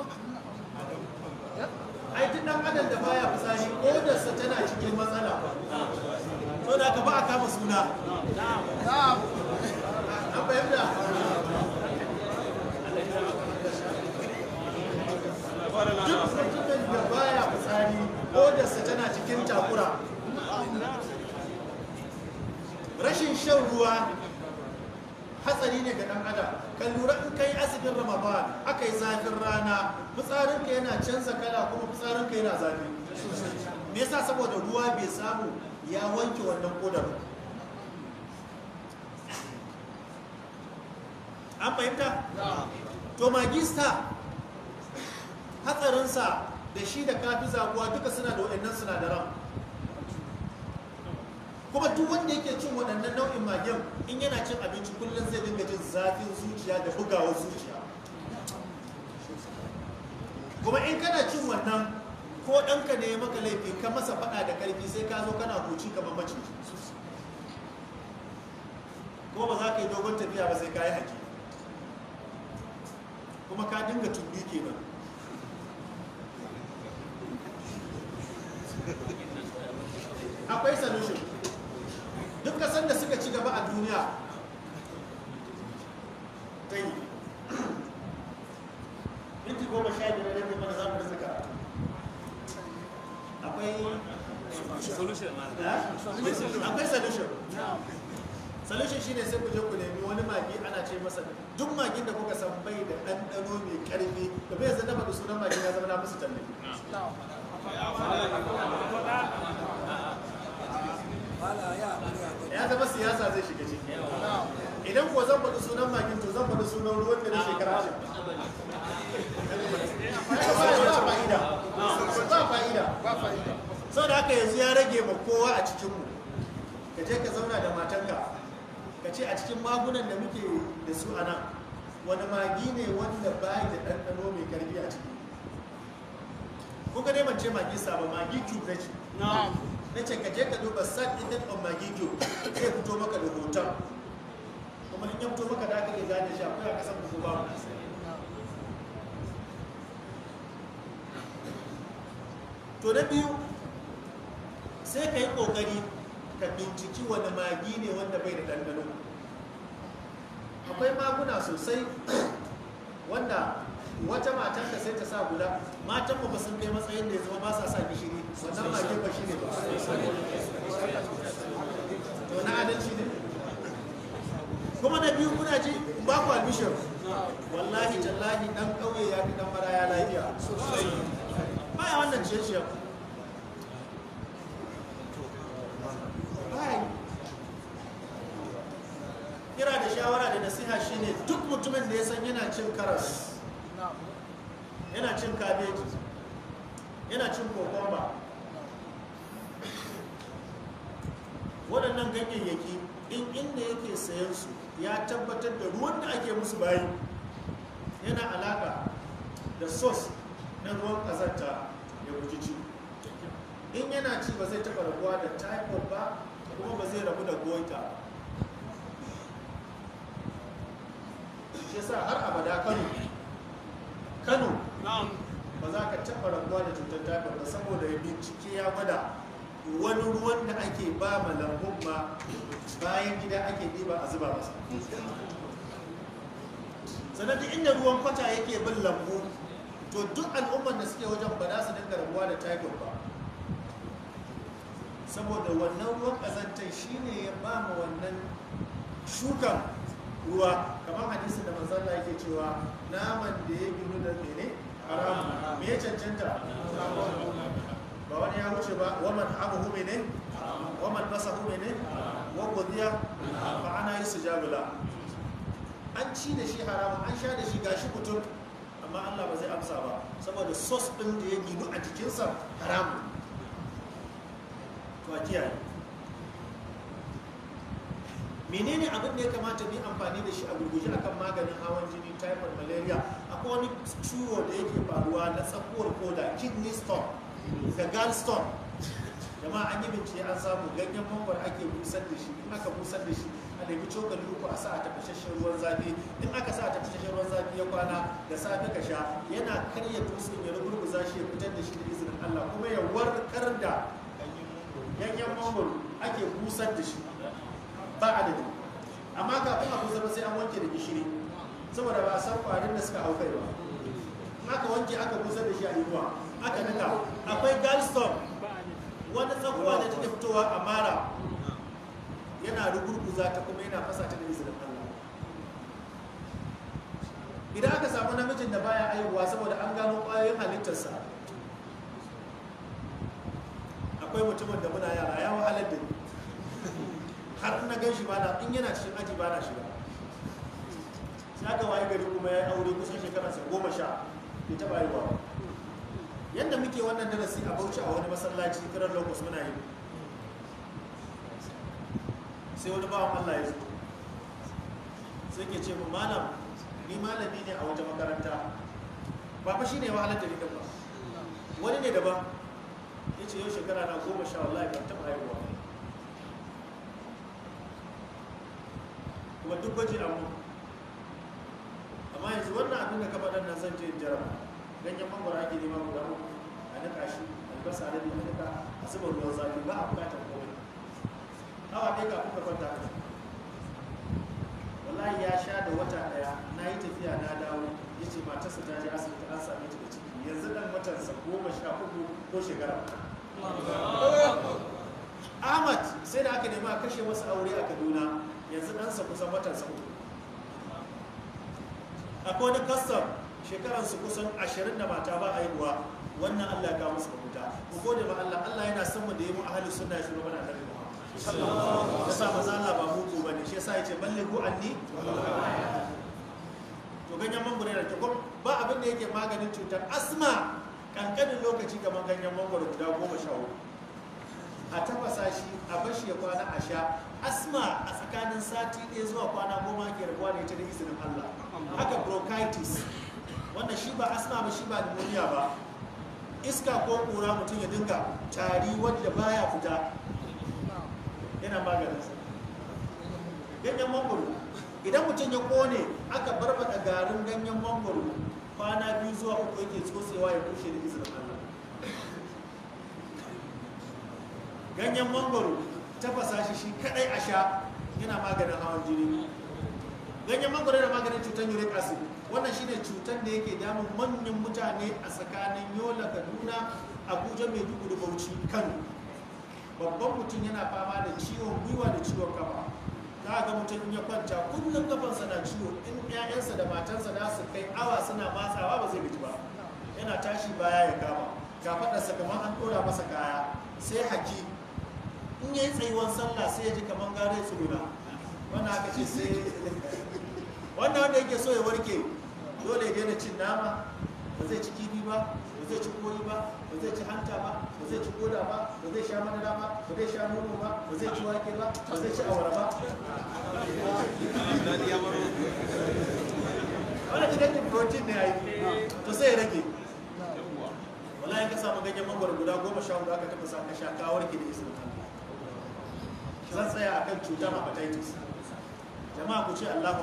ai duk dan adam da baya fitsari kodarsa tana cikin matsala so da ka ba a kama suna an fahimta duk mutumin da baya fitsari kodarsa tana cikin takura rashin shan ruwa hatsari ne ga dan adam kan lura in kai asibitin ramadan aka yi zafin rana fitsarinka yana canza kala kuma fitsarinka yana zafi me yasa saboda ruwa bai samu ya wanke wannan kodar ba. an fahimta to magista hatsarinsa da shi da kafi zaguwa duka suna da waɗannan sinadaran kuma duk wanda yake cin waɗannan nau'in magen in yana cin abinci kullum zai dinga jin zafin zuciya da bugawar zuciya kuma in kana cin wannan ko ɗanka ne ya maka laifi ka masa faɗa da ƙarfi sai ka zo kana huci kamar maciji ko ba za ka yi dogon tafiya ba sai ka yi haƙi kuma ka dinga tumbi kenan akwai solution duk kasan da suka ci gaba a duniya ta yi minti goma sha biyar da mana za mu rasa karatu akwai solution ma akwai solution solution shine sai ku je ku nemi wani magi ana ce masa duk magin da kuka san bai da ɗanɗano mai ƙarfi da bai yanzu na faɗi sunan magin ya zama na musu talle ya zama siyasa zai shiga ciki idan ko zan faɗi sunan magin to zan faɗi sunan ruwan da na shekara shi ba fa'ida ba fa'ida sau da haka yanzu ya rage ma kowa a cikinmu ka je ka zauna da matanka ka ce a cikin magunan da muke da su a nan wani magi ne wanda bayi da ɗanɗano mai karfi a ciki kuka dai ce magi saba magi cube na ce na ce ka je ka duba sat index of magi cube zai fito maka da hoton kuma in ya fito maka da aka iya gane shi akwai a kasan ku ba to na biyu sai ka yi ƙoƙari ka binciki wani magi ne wanda bai da ɗanɗano akwai maguna sosai wanda wata matan ka sai ta sa guda matan ba sun kai matsayin da ya zama ba sa sa gishiri wannan mage ba shi ne ba to na adalci ne kuma na biyu kuna ji ba ku albishir wallahi tallahi dan ƙauye ya fi dan maraya lafiya baya wannan ciye-ciyen kira da shawara da nasiha shine duk mutumin da ya san yana cin karas yana cin kabeji yana cin kokomba waɗannan ganyayyaki in inda yake sayan su ya tabbatar da ruwan da ake musu bayi yana alaka da sos na ruwan ƙazanta ya guji ci in yana ci ba zai taɓa rabuwa da typhoid ba kuma ba zai rabu da goita shi sa har abada kano kano ba za ka taɓa rabuwa da cutar typhoid ba saboda ya bincike ya gwada wani ruwan da ake ba ma lambun ma bayan gida ake ɗiba a zuba masa sannan duk inda ruwan kwata yake bin lambu to duk al'ummar da suke wajen ba za su dinga rabuwa da typhoid ba saboda wannan ruwan ƙazantar shine ya ba ma wannan shukan ruwa kamar hadisin da manzala yake cewa naman da ya ginu da mene haramu me ya cancanta ba wani ya wuce ba waman abuhu mene waman basahu mene wa godiya ba ana yi sujabula an ci da shi haramu an sha da shi gashi mutum amma Allah ba zai amsa ba saboda sos ɗin da ya ginu a jikinsa haramu to a kiyaye menene abin da ya kamata mu yi amfani da shi a gurguje akan maganin hawan jini typhoid malaria akwai wani ciwo da yake faruwa na tsakuwar koda kidney stone da gallstone jama'a an yi bincike an samu ganyen mangwar ake busar da shi in aka busar da shi a nemi cokali uku a sa a tafashashen ruwan zafi in aka sa a tafashashen ruwan zafi ya kwana da safe ka sha yana karya dutsen ya rugurguza shi ya fitar da shi da izinin Allah kuma ya warkar da ganyen mangwaro ake busar da shi ba adadi amma kafin a busar sai an wanke da gishiri saboda ba a san kwarin da suka hau kai ba in aka wanke aka busar da shi a yiwuwa aka nika akwai gallstone wani tsakuwa da take fitowa a mara yana rugurguza ta kuma yana fasa ta da izinin Allah idan aka samu namijin da baya aihuwa saboda an gano ƙwayoyin halittarsa akwai mutumin da muna yara ya wahalar da ni har na gan shi bana in yana cikin aji bana shiga sai aka waye gari kuma ya aure kusan shekararsa goma sha bai taɓa haihuwa ba yadda muke wannan darasi a bauchi a wani masallaci kiran locus muna yi sai wani bawan Allah ya zo sai ke ce mu malam ni malami ne a wata makaranta ba fa shine wahalar da ni ba wani ne daban ya ce yau shekara na goma sha wallahi ban taɓa haihuwa kuma duk gwaji a mu amma yanzu wannan abin da ka faɗa nan zan je in jaraba ganyen mangwara ake nema guda uku a nika shi albasa da a nika a zuba ruwan zafi ba a bukatar komai awa ɗaya kafin ka kwanta ka wallahi ya sha da wata ɗaya na yi tafiya na dawo ya ce matarsa ta je asibiti an same ta da ciki yanzu ɗan watansa goma sha uku ko shekara Ahmad sai da aka nemi a kashe wasu aure a Kaduna yanzu ɗansa kusan watansa uku akwai wani kastam shekaransu kusan ashirin da mata ba a haihuwa wannan Allah ya kawo musu mafuta ku gode ma Allah Allah yana son mu da yi mu ahli sunna ya shiro mana annabi Muhammad ya sa maza Allah ba muku bane shi yasa yace ballighu anni to ganyen mangoro yana kyau ba abin da yake maganin cutar asma kankanin lokaci kamar ganyen mangoro guda goma sha hudu a tafasa shi a bashi ya kwana a sha asma a tsakanin sati ɗaya zuwa kwana goma ke rabuwa da ita da izinin Allah haka bronchitis wannan shi ba asma ba shi ba pneumonia ba iska ko ƙura mutum ya dinga tari wadda baya fita yana maganin sa ganyen mangoro idan mutum ya kone aka barbada garin ganyen mangoro kwana biyu zuwa uku yake tsotsewa ya bushe da izinin Allah ganyen mangoro tafasa shi shi kadai a sha yana maganin hawan jini ganyen mangoro yana maganin cutar uric acid wannan shine cutar da yake damun manyan mutane a tsakanin yola kaduna abuja maiduguri bauchi kano babban mutum yana fama da ciwon gwiwa da ciwon kafa za ga mutum in ya kwanta kullum kafansa na ciwo in 'ya'yansa da matansa za su kai awa suna matsawa ba zai gaji ba yana tashi baya ya kama kafaɗarsa kamar an ɗora masa kaya sai haki in ya yi tsayuwan sallah sai ya ji kamar gare tsuguna wannan aka ce sai wannan wanda yake so ya warke dole ya daina cin nama ba zai ci kifi ba ba zai ci koyi ba ba zai ci hanta ba ba zai ci koda ba ba zai sha madara ba ba zai sha nono ba ba zai ci wake ba ba zai ci awara ba wannan cikakken protein ne ai to sai ya rage wallahi ka samu ganyen mangwaro guda goma sha hudu aka tafasa ka sha ka warke da izinin Allah zan tsaya akan cutar hepatitis jama'a ku ce Allahu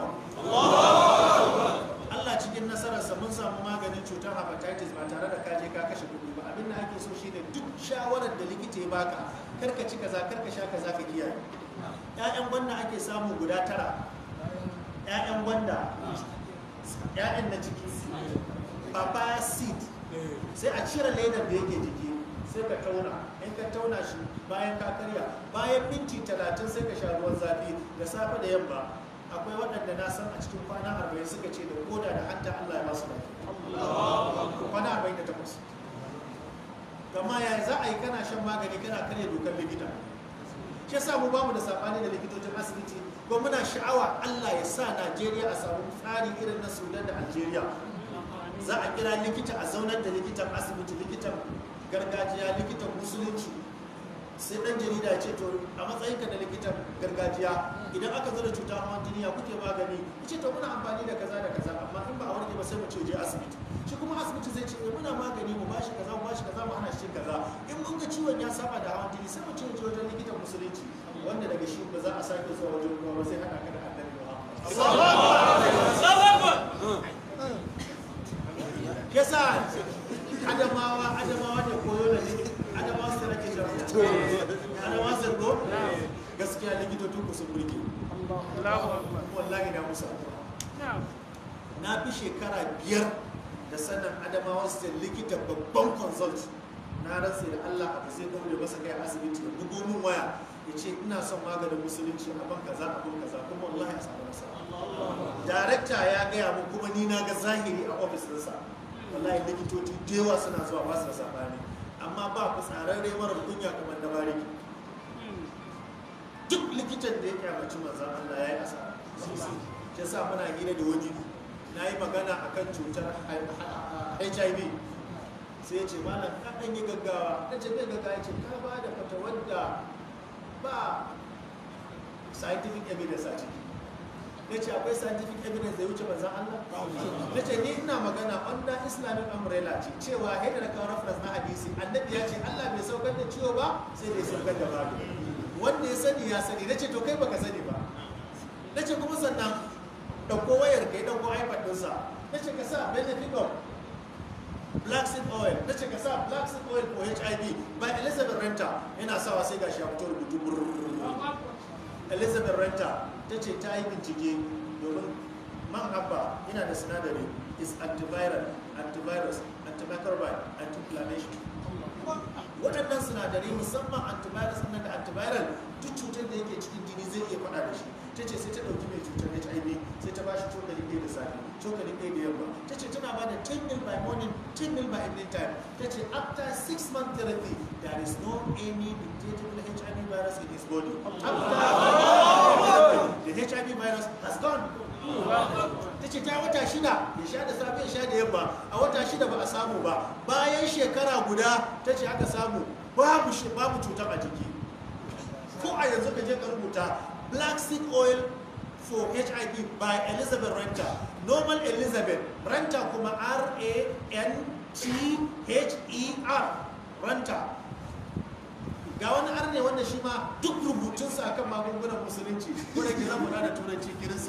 Allah cikin nasararsa mun samu maganin cutar hepatitis ba tare da kaje ka kashe kuɗi ba abin da ake so shine duk shawarar da likita ya baka karka ci kaza karka sha kaza ka kiyaye ƴaƴan gwanda ake samu guda tara ƴaƴan gwanda ƴaƴan na ciki papaya seed sai a cire ledar da yake jiki sai ka tauna in ka tauna shi bayan ka karya bayan minti talatin sai ka sha ruwan zafi da safe da yamma akwai waɗanda na san a cikin kwana arba'in suka ce da koda da hanta Allah ya ba su lafiya kwana arba'in da takwas gama ya za a yi kana shan magani kana karya dokar likita shi yasa mu bamu da sabani da likitocin asibiti ko muna sha'awa Allah ya sa Najeriya a samu tsari irin na Sudan da Algeria za a kira likita a zaunar da likitan asibiti likitan gargajiya likitan musulunci sai dan jarida ce to a matsayinka da likitan gargajiya idan aka zo da cuta hawan jini ya kuke magani ce to muna amfani da kaza da kaza amma in ba a warke ba sai mu ce je asibiti shi kuma asibiti zai ce muna magani mu bashi kaza mu bashi kaza mu hana shi kaza in mun ga ciwon ya saba da hawan jini sai mu ce je wajen likitan musulunci wanda daga shi ba za a sake zuwa wajen ruwa ba sai hada ka da annabi Muhammad yasa adamawa adamawa ne koyo da ne adamawa su nake jira adamawa su ko gaskiya likitocin ku sun burge wallahi na musa na fi shekara biyar da sanin adamawa su likita babban consult na rantse da Allah abu zai daure masa kai asibiti da bugo min waya ya ce ina son maganin musulunci a ban kaza a ban kaza kuma wallahi a samu nasa darekta ya gaya mun kuma ni na ga zahiri a ofis ɗinsa wallahi likitoci da yawa suna zuwa ba su da sabani amma ba ku tsararre mara kunya kamar da bariki duk likitan da ya kyamaci manzan Allah ya yi asara shi yasa muna hira da wani na yi magana akan cutar HIV sai ya ce malam ka ɗan yi gaggawa na ce bai gaggawa ya ce ka ba da fata wadda ba scientific evidence a ciki na ce akwai scientific evidence da ya wuce manzan Allah na ce ni ina magana under islamic umbrella ce cewa haida da kawo reference na hadisi annabi ya ce Allah bai saukar da ciwo ba sai da ya saukar da magani wanda ya sani ya sani na ce to kai baka sani ba na ce kuma sannan ɗauko wayar kai ɗauko ipad ɗinsa na ce ka sa benefit of black seed oil na ce ka sa black seed oil for hiv by elizabeth renta yana sawa sai gashi ya fito rubutu elizabeth renta ta ce ta yi bincike domin man habba yana da sinadari is antiviral antivirus antimicrobial anti-inflammation waɗannan sinadarai musamman antivirus nan da antiviral duk cutar da yake cikin jini zai iya faɗa da shi ta ce sai ta ɗauki mai cutar hiv sai ta ba shi cokali ɗaya da safe cokali ɗaya da yamma ta ce tana ba da 10 mil by morning 10 mil by evening time ta ce after 6 month therapy there is no any detectable hiv virus in his body after the hiv virus has gone ta ce ta wata shida ya sha da safe ya sha da yamma a wata shida ba a samu ba bayan shekara guda ta ce aka samu babu shi babu cutar a jiki ko a yanzu ka je ka rubuta black seed oil for hiv by elizabeth renter normal elizabeth renter kuma r-a-n-t-h-e-r renter ga wani arne wanda shi ma duk rubutunsa akan magungunan musulunci wanda ke zama da turanci kirinsa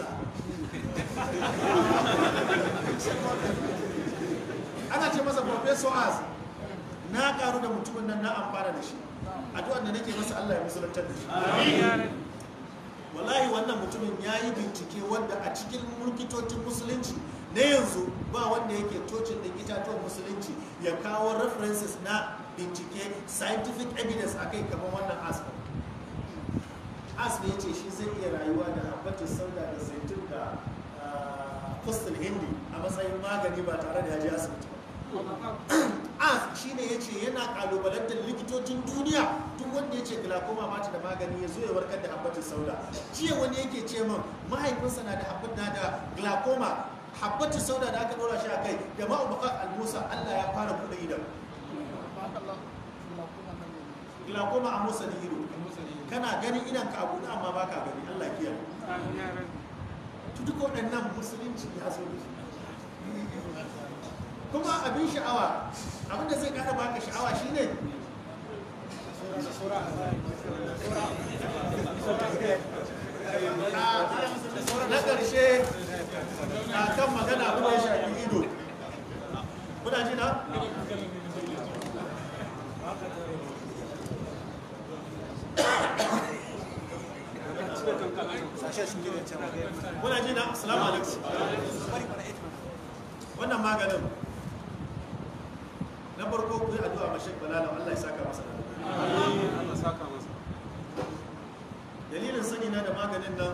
ana ce masa professor as na karu da mutumin nan na amfana da shi addu'ar da nake masa Allah ya musulantar da shi wallahi wannan mutumin ya yi bincike wanda a cikin mulkitocin musulunci na yanzu ba wanda yake tocin da itatuwan musulunci ya kawo references na bincike scientific evidence a kai kamar wannan asma asma ya ce shi zai iya rayuwa da habbatin sauda da zaitun da fustul hindi a matsayin magani ba tare da ya je asibiti ba as shi ne ya ce yana kalubalantar likitocin duniya duk wanda ya ce glaucoma ba ta da magani ya zo ya warkar da habbatin sauda jiya wani yake ce min mahaifinsa na da habbatin da glaucoma habbatin sauda da aka dora shi a kai da ma'ubakar almusa allah ya fara buɗe idan glaucoma a musa da ido kana ganin idan ka abu amma ba ka gani allah kiyaye to duk waɗannan musulunci ya zo da shi kuma abin sha'awa abinda zai ƙara baka sha'awa shine na ƙarshe a kan magana abin da ya shafi ido kuna ji na? kuna ji na? salamu alaikum wannan maganin na farko ku yi addu'a ma Sheikh Balala Allah ya saka masa dalilin sani na da maganin nan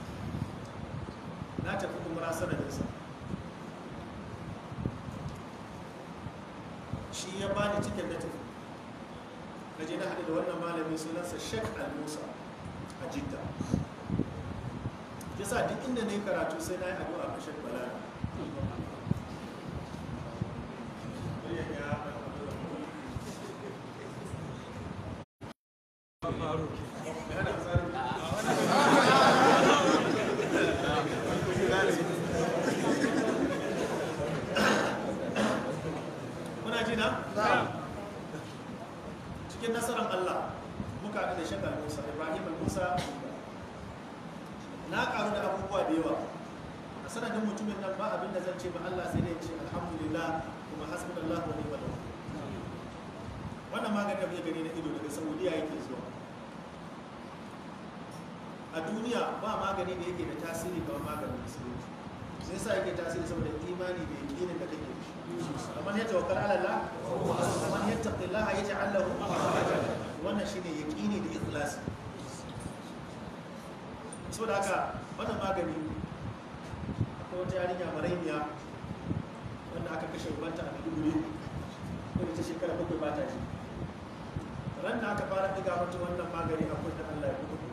na tafi umra sanadinsa shi ya bani cikin da tafi na je na haɗu da wannan malamin sunansa Sheikh Al-Musa a Jidda yasa duk inda na yi karatu sai na yi addu'a ma Sheikh Balala Muna ji na? Cikin nasarar Allah muka haɗu da shakar Musa, Ibrahim Musa na ƙaru da abubuwa da yawa. A sanadin mutumin nan ba abin da zan ce ma Allah sai dai ce alhamdulillah kuma hasbunallah wa ni'mal wakil. Wannan maganin da muke gani na ido daga Saudiya yake zuwa. a duniya ba magani da yake da tasiri kamar maganin musulunci sai sa yake tasiri saboda imani da yakinin da kake da man ya tawakkal ala Allah man yattaqillaha yaj'al lahu makhraja wannan shine yaqini da ikhlasi saboda haka wannan magani akwai wata yarinya maraimiya wanda aka kashe ubanta a Maiduguri wanda ta shekara bakwai ba ta ji ran da aka fara diga mata wannan magani a kunna Allah ya buɗe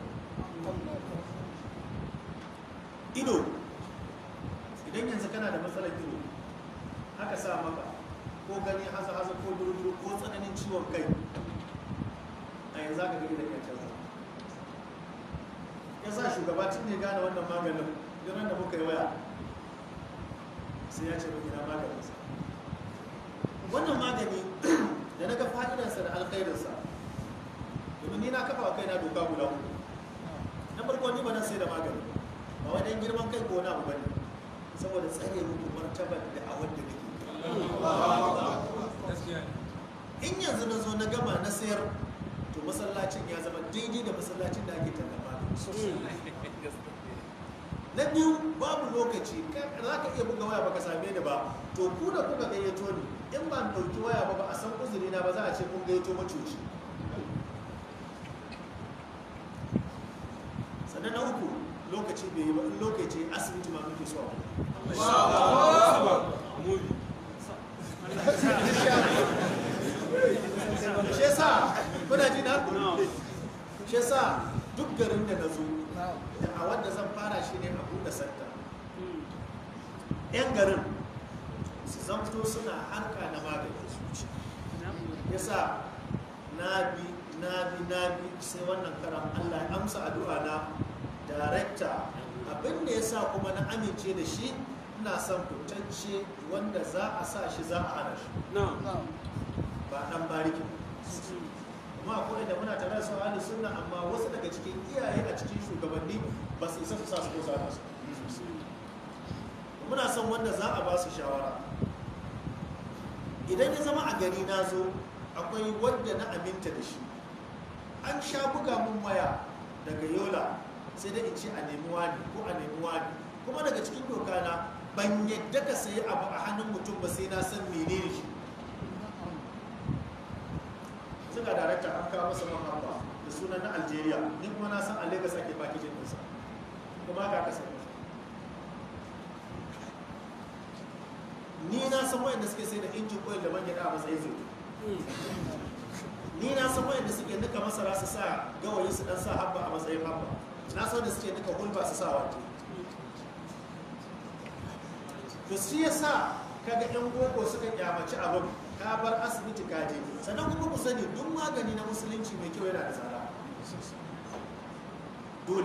ido idan yanzu kana da matsalar ido aka sa maka ko gani haza haza ko duruduru ko tsananin ciwon kai a yanzu aka gani da kyakkyan sa ya sa shugaba tun ne gane wannan maganin don da muka yi waya sai ya ce mu gina maganinsa wannan magani da na ga fa'idarsa da alkhairinsa domin ni na kafa wa kaina doka guda uku na farko ni ba nan sai da magani ba wai dan girman kai ko wani abu bane saboda tsare muku martabar da a wanda nake in yanzu na zo na gama na sayar to masallacin ya zama daidai da masallacin da ake talla magani na biyu babu lokaci za ka iya buga waya baka same ni ba to ku da kuka gayyato ni in ba ɗauki waya ba ba a san uzuri na ba za a ce kun gayyato macuci sannan na uku lokaci bai yi ba in lokaci asibiti ma muke so shi yasa kuna ji na shi yasa duk garin da na zo da a wanda zan fara shi ne a buɗe santa yan garin su zamto suna harka na maganin zuci yasa na bi na bi na bi sai wannan karan allah ya amsa addu'a na darekta abin da ya sa kuma na amince da shi ina son fitacce wanda za a sa shi za a hana shi ba dan bariki kuma akwai da muna tare da su ahli sunna amma wasu daga cikin iyaye a cikin shugabanni ba su isa su sa su ko sa su muna son wanda za a ba su shawara idan ya zama a gari na zo akwai wanda na aminta da shi an sha buga mun waya daga yola sai dai in ce a nemi wani ko a nemi wani kuma daga cikin doka na ban yadda ka sayi abu a hannun mutum ba sai na san menene shi suka darakta an kawo masa mahamba da sunan na algeria ni kuma na san a lagos ake pakijin ɗinsa kuma ka kasa ni na san wayanda suke sai da injin oil da man gyaɗa a matsayin zai ni na san wayanda suke nika masara su sa gawayi su dan sa habba a matsayin habba na san da suke nika hulba su sa wake to shi yasa kaga yan gogo suka kyamaci abin ka bar asibiti ka je sannan kuma ku sani duk magani na musulunci mai kyau yana da tsada dole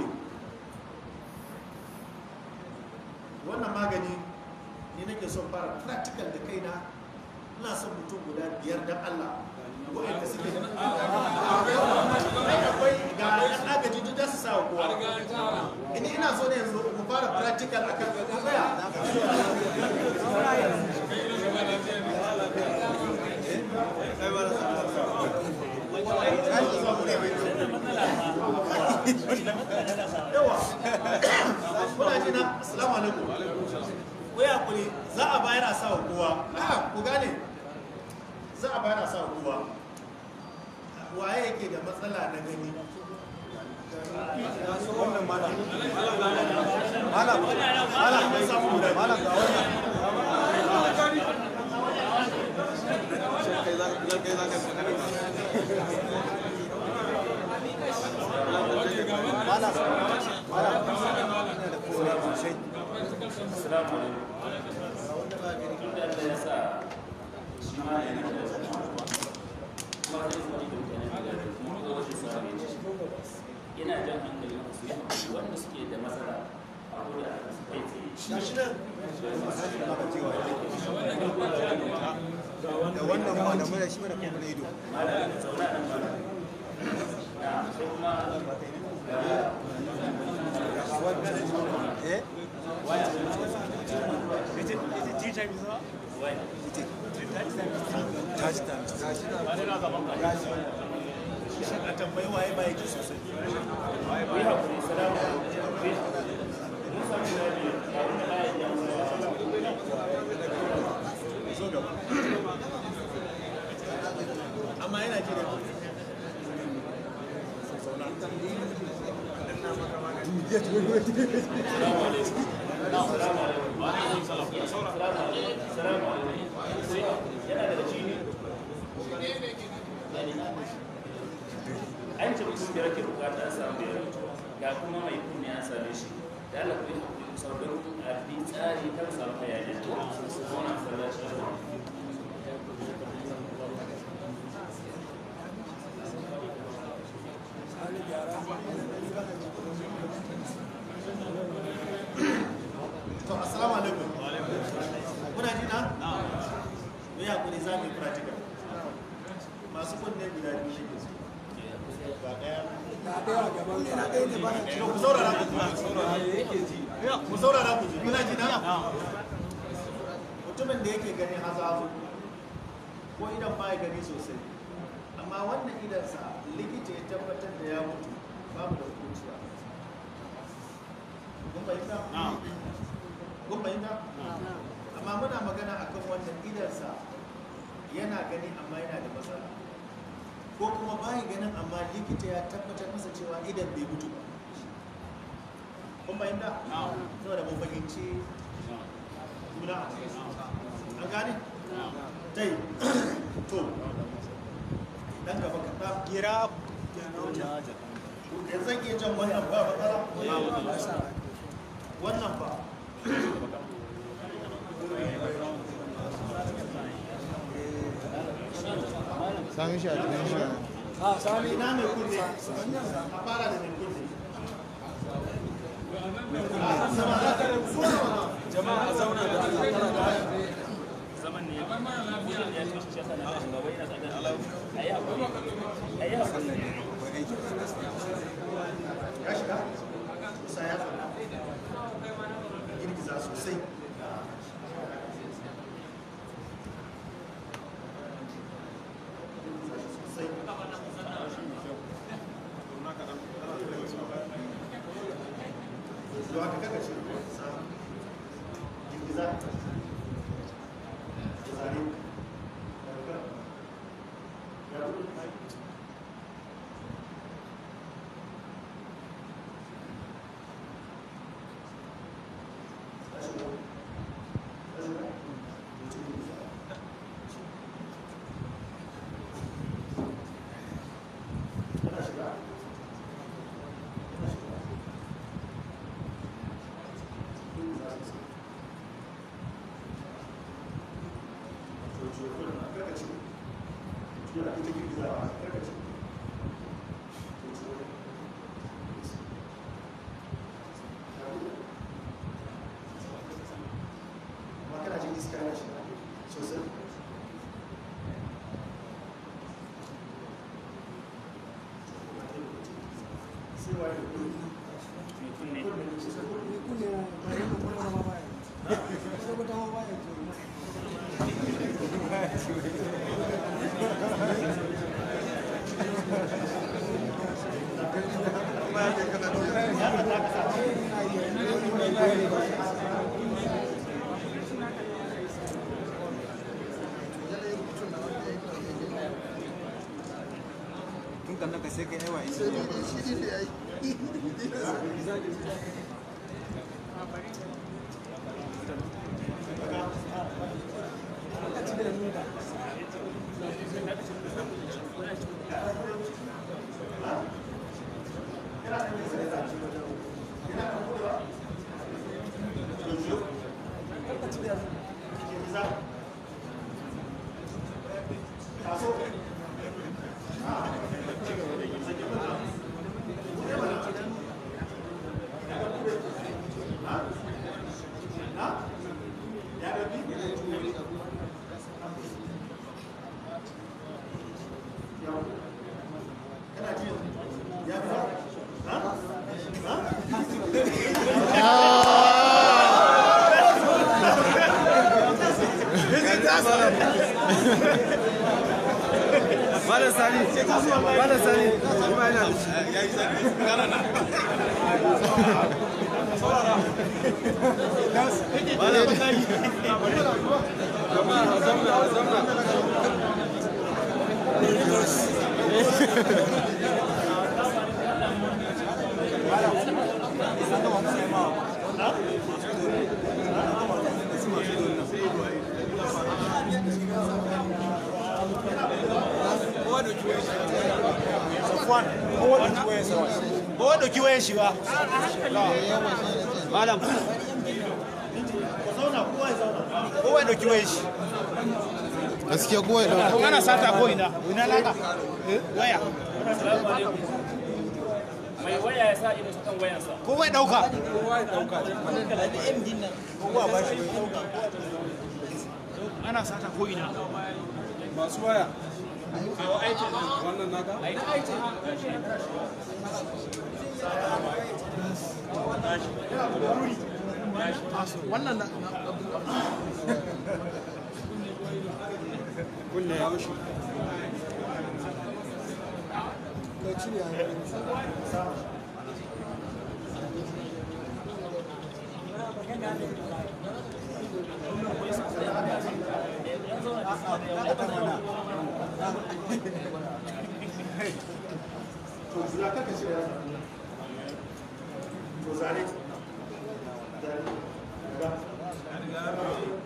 wannan magani ni nake son fara practical da kaina ina son mutum guda biyar dan Allah wa'anda suke da ai akwai ga yan agaji duk da su sa wa kowa ini ina so ne yanzu mu fara practical akan tsaya yawa kuna ji na assalamu alaikum ku ya kuri za a bayar a sa wa kowa a ku gane za a bayar a sa wa kowa waye yake da matsala na gani wannan malam malam malam An samu guda biyu. malam ga wannan kai za kai za ka malam malam ina da kowa sosai Assalamu alaikum. Tun da Allah ya sa shi ma yana da kuma zai zuwa da mutane da kuma ga wasu sami ina jan hankali su yi haƙuri wanda suke da matsala a koda a su kai tsaye. da wannan ma da mura shi mana kuma da ido Malam zauna nan ba. Na sai kuma eh wai tashi ta tashi a tambayi waye ba yake sosai ku yi haƙuri salamu alaikum. Mun samu zabi a wani ayin ya zo gaba amma yana jira an ce mutum biyar ke bukata a samu biyar ga kuma mai kunne an same shi da Allah ku yi hakuri sauran a bi tsari kar samu hayaniya su zauna a sallaci to assalamu alaikum kuna ji na mu yi hakuri za mu yi practical masu kunne guda biyu shi ke su ba daya to ku saurara ku ji ku saurara ku ji kuna ji na mutumin da yake gani hazazu ko idan ba ya gani sosai amma wannan idansa likita ya tabbatar da ya mutu babu da hukunciya idansa yana gani amma yana da matsala ko kuma bayi ganin amma likita ya tabbatar masa cewa idan bai mutu ba kun bayyana saboda mun fahimci juna a cikin an gane tai to dan gaba kaɗa gira yanzu zan iya jan wannan ba matsala wannan ba sami shi a cikin shi a sami ina mai kunne a fara da mai kunne jama'a a zauna da Allah da zaman ne ya ce shi shaka na gaba yana tsada a yi haƙuri a yi haƙuri ya shiga sa ya tsada girgiza sosai sosai Yau haka kaka ce, sa, girgiza, zare, daga, ya Makana jin iska yana shiga sosai. Sai waye da kuɗi. mai kunne tun kan naka sai kai aiwa Malam Sani, Malam Sani, ni ma ina da shi. Jama'a a zauna, a zauna. Kowa ɗauki wayan shi ba. Malam. Kowa ɗauki wayan shi. gaskiya kowa ya dauka Ko ana sata ko ina. Ina naka. Waya. mai waya ya sa ido kan wayansa Kowa ya ɗauka. Ana sata ko ina. Masu waya. Wannan naka? Wannan na Kunne ya mushi. to zura kaka shi ya to zare zare ga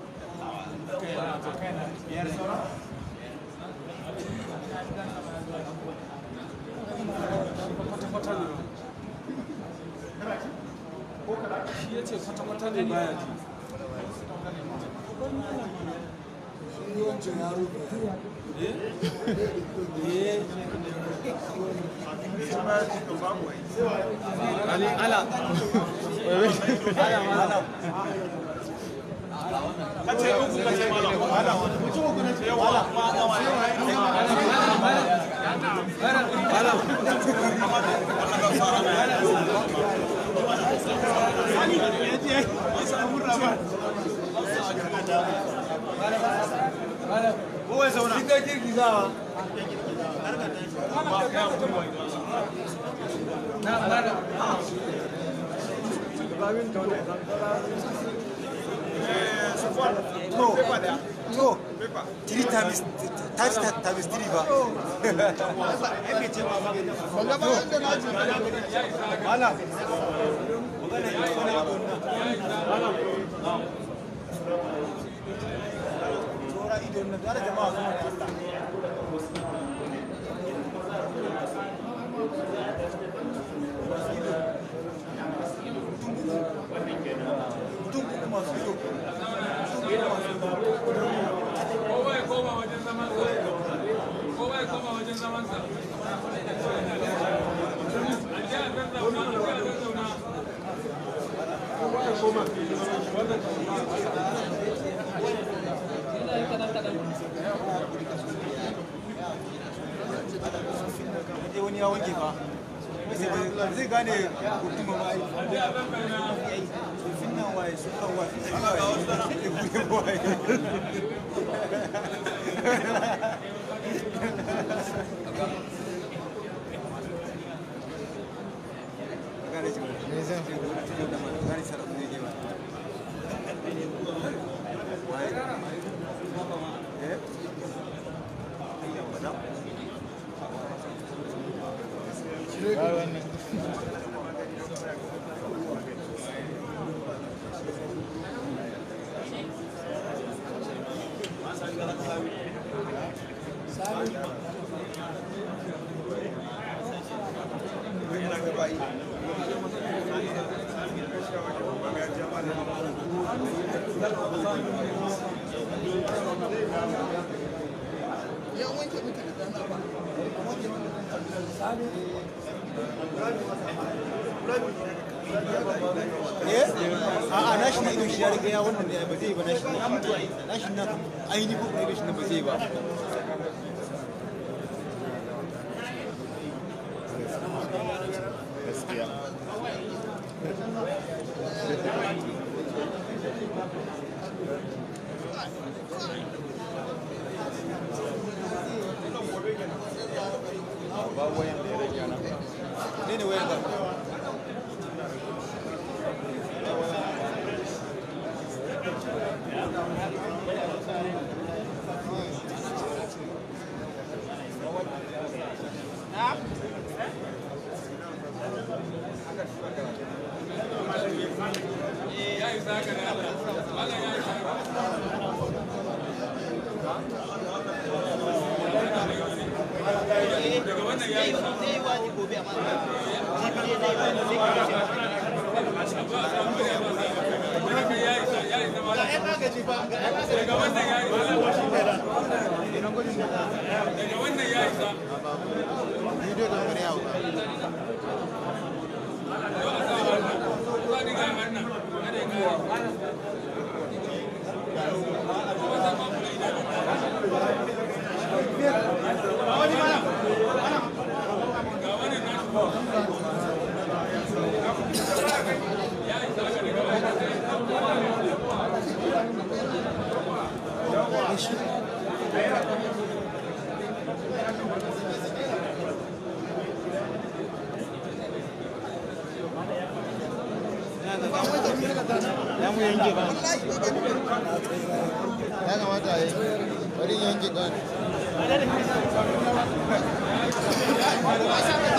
shi ya ce kwata-kwata ne baya ji Ali ala to three times times times three ba kowa ya koma wajen zamansa kowa ya koma wajen zamansa a ji a zazzauna a ji a zazzauna wani ya wanke ba zai gane hukuma ba yi a ji a zazzauna fin nan waye sun kan waye sun waye ya buɗe waye gane shi Me zan fi? gane sarrafa ne ke ba waye eh Ba wannan. a'a nashi na idon shi ya riga ya wannan ne ba zai ba nashi na mutu nashi na ainihin ko idon shi na ba zai ba Gaskiya. Babu wayan da ya rage nan. ne ne wayar ka ya yi zaka da Allah Allah ya yi zaka daga wannan ya yi haka ya yi ya yi zama daga wannan ya yi daga wannan ya yi Bidiyo da wani yawo. ya mu yanke ba Ya kamata a yi. bari in yanke gani Ba da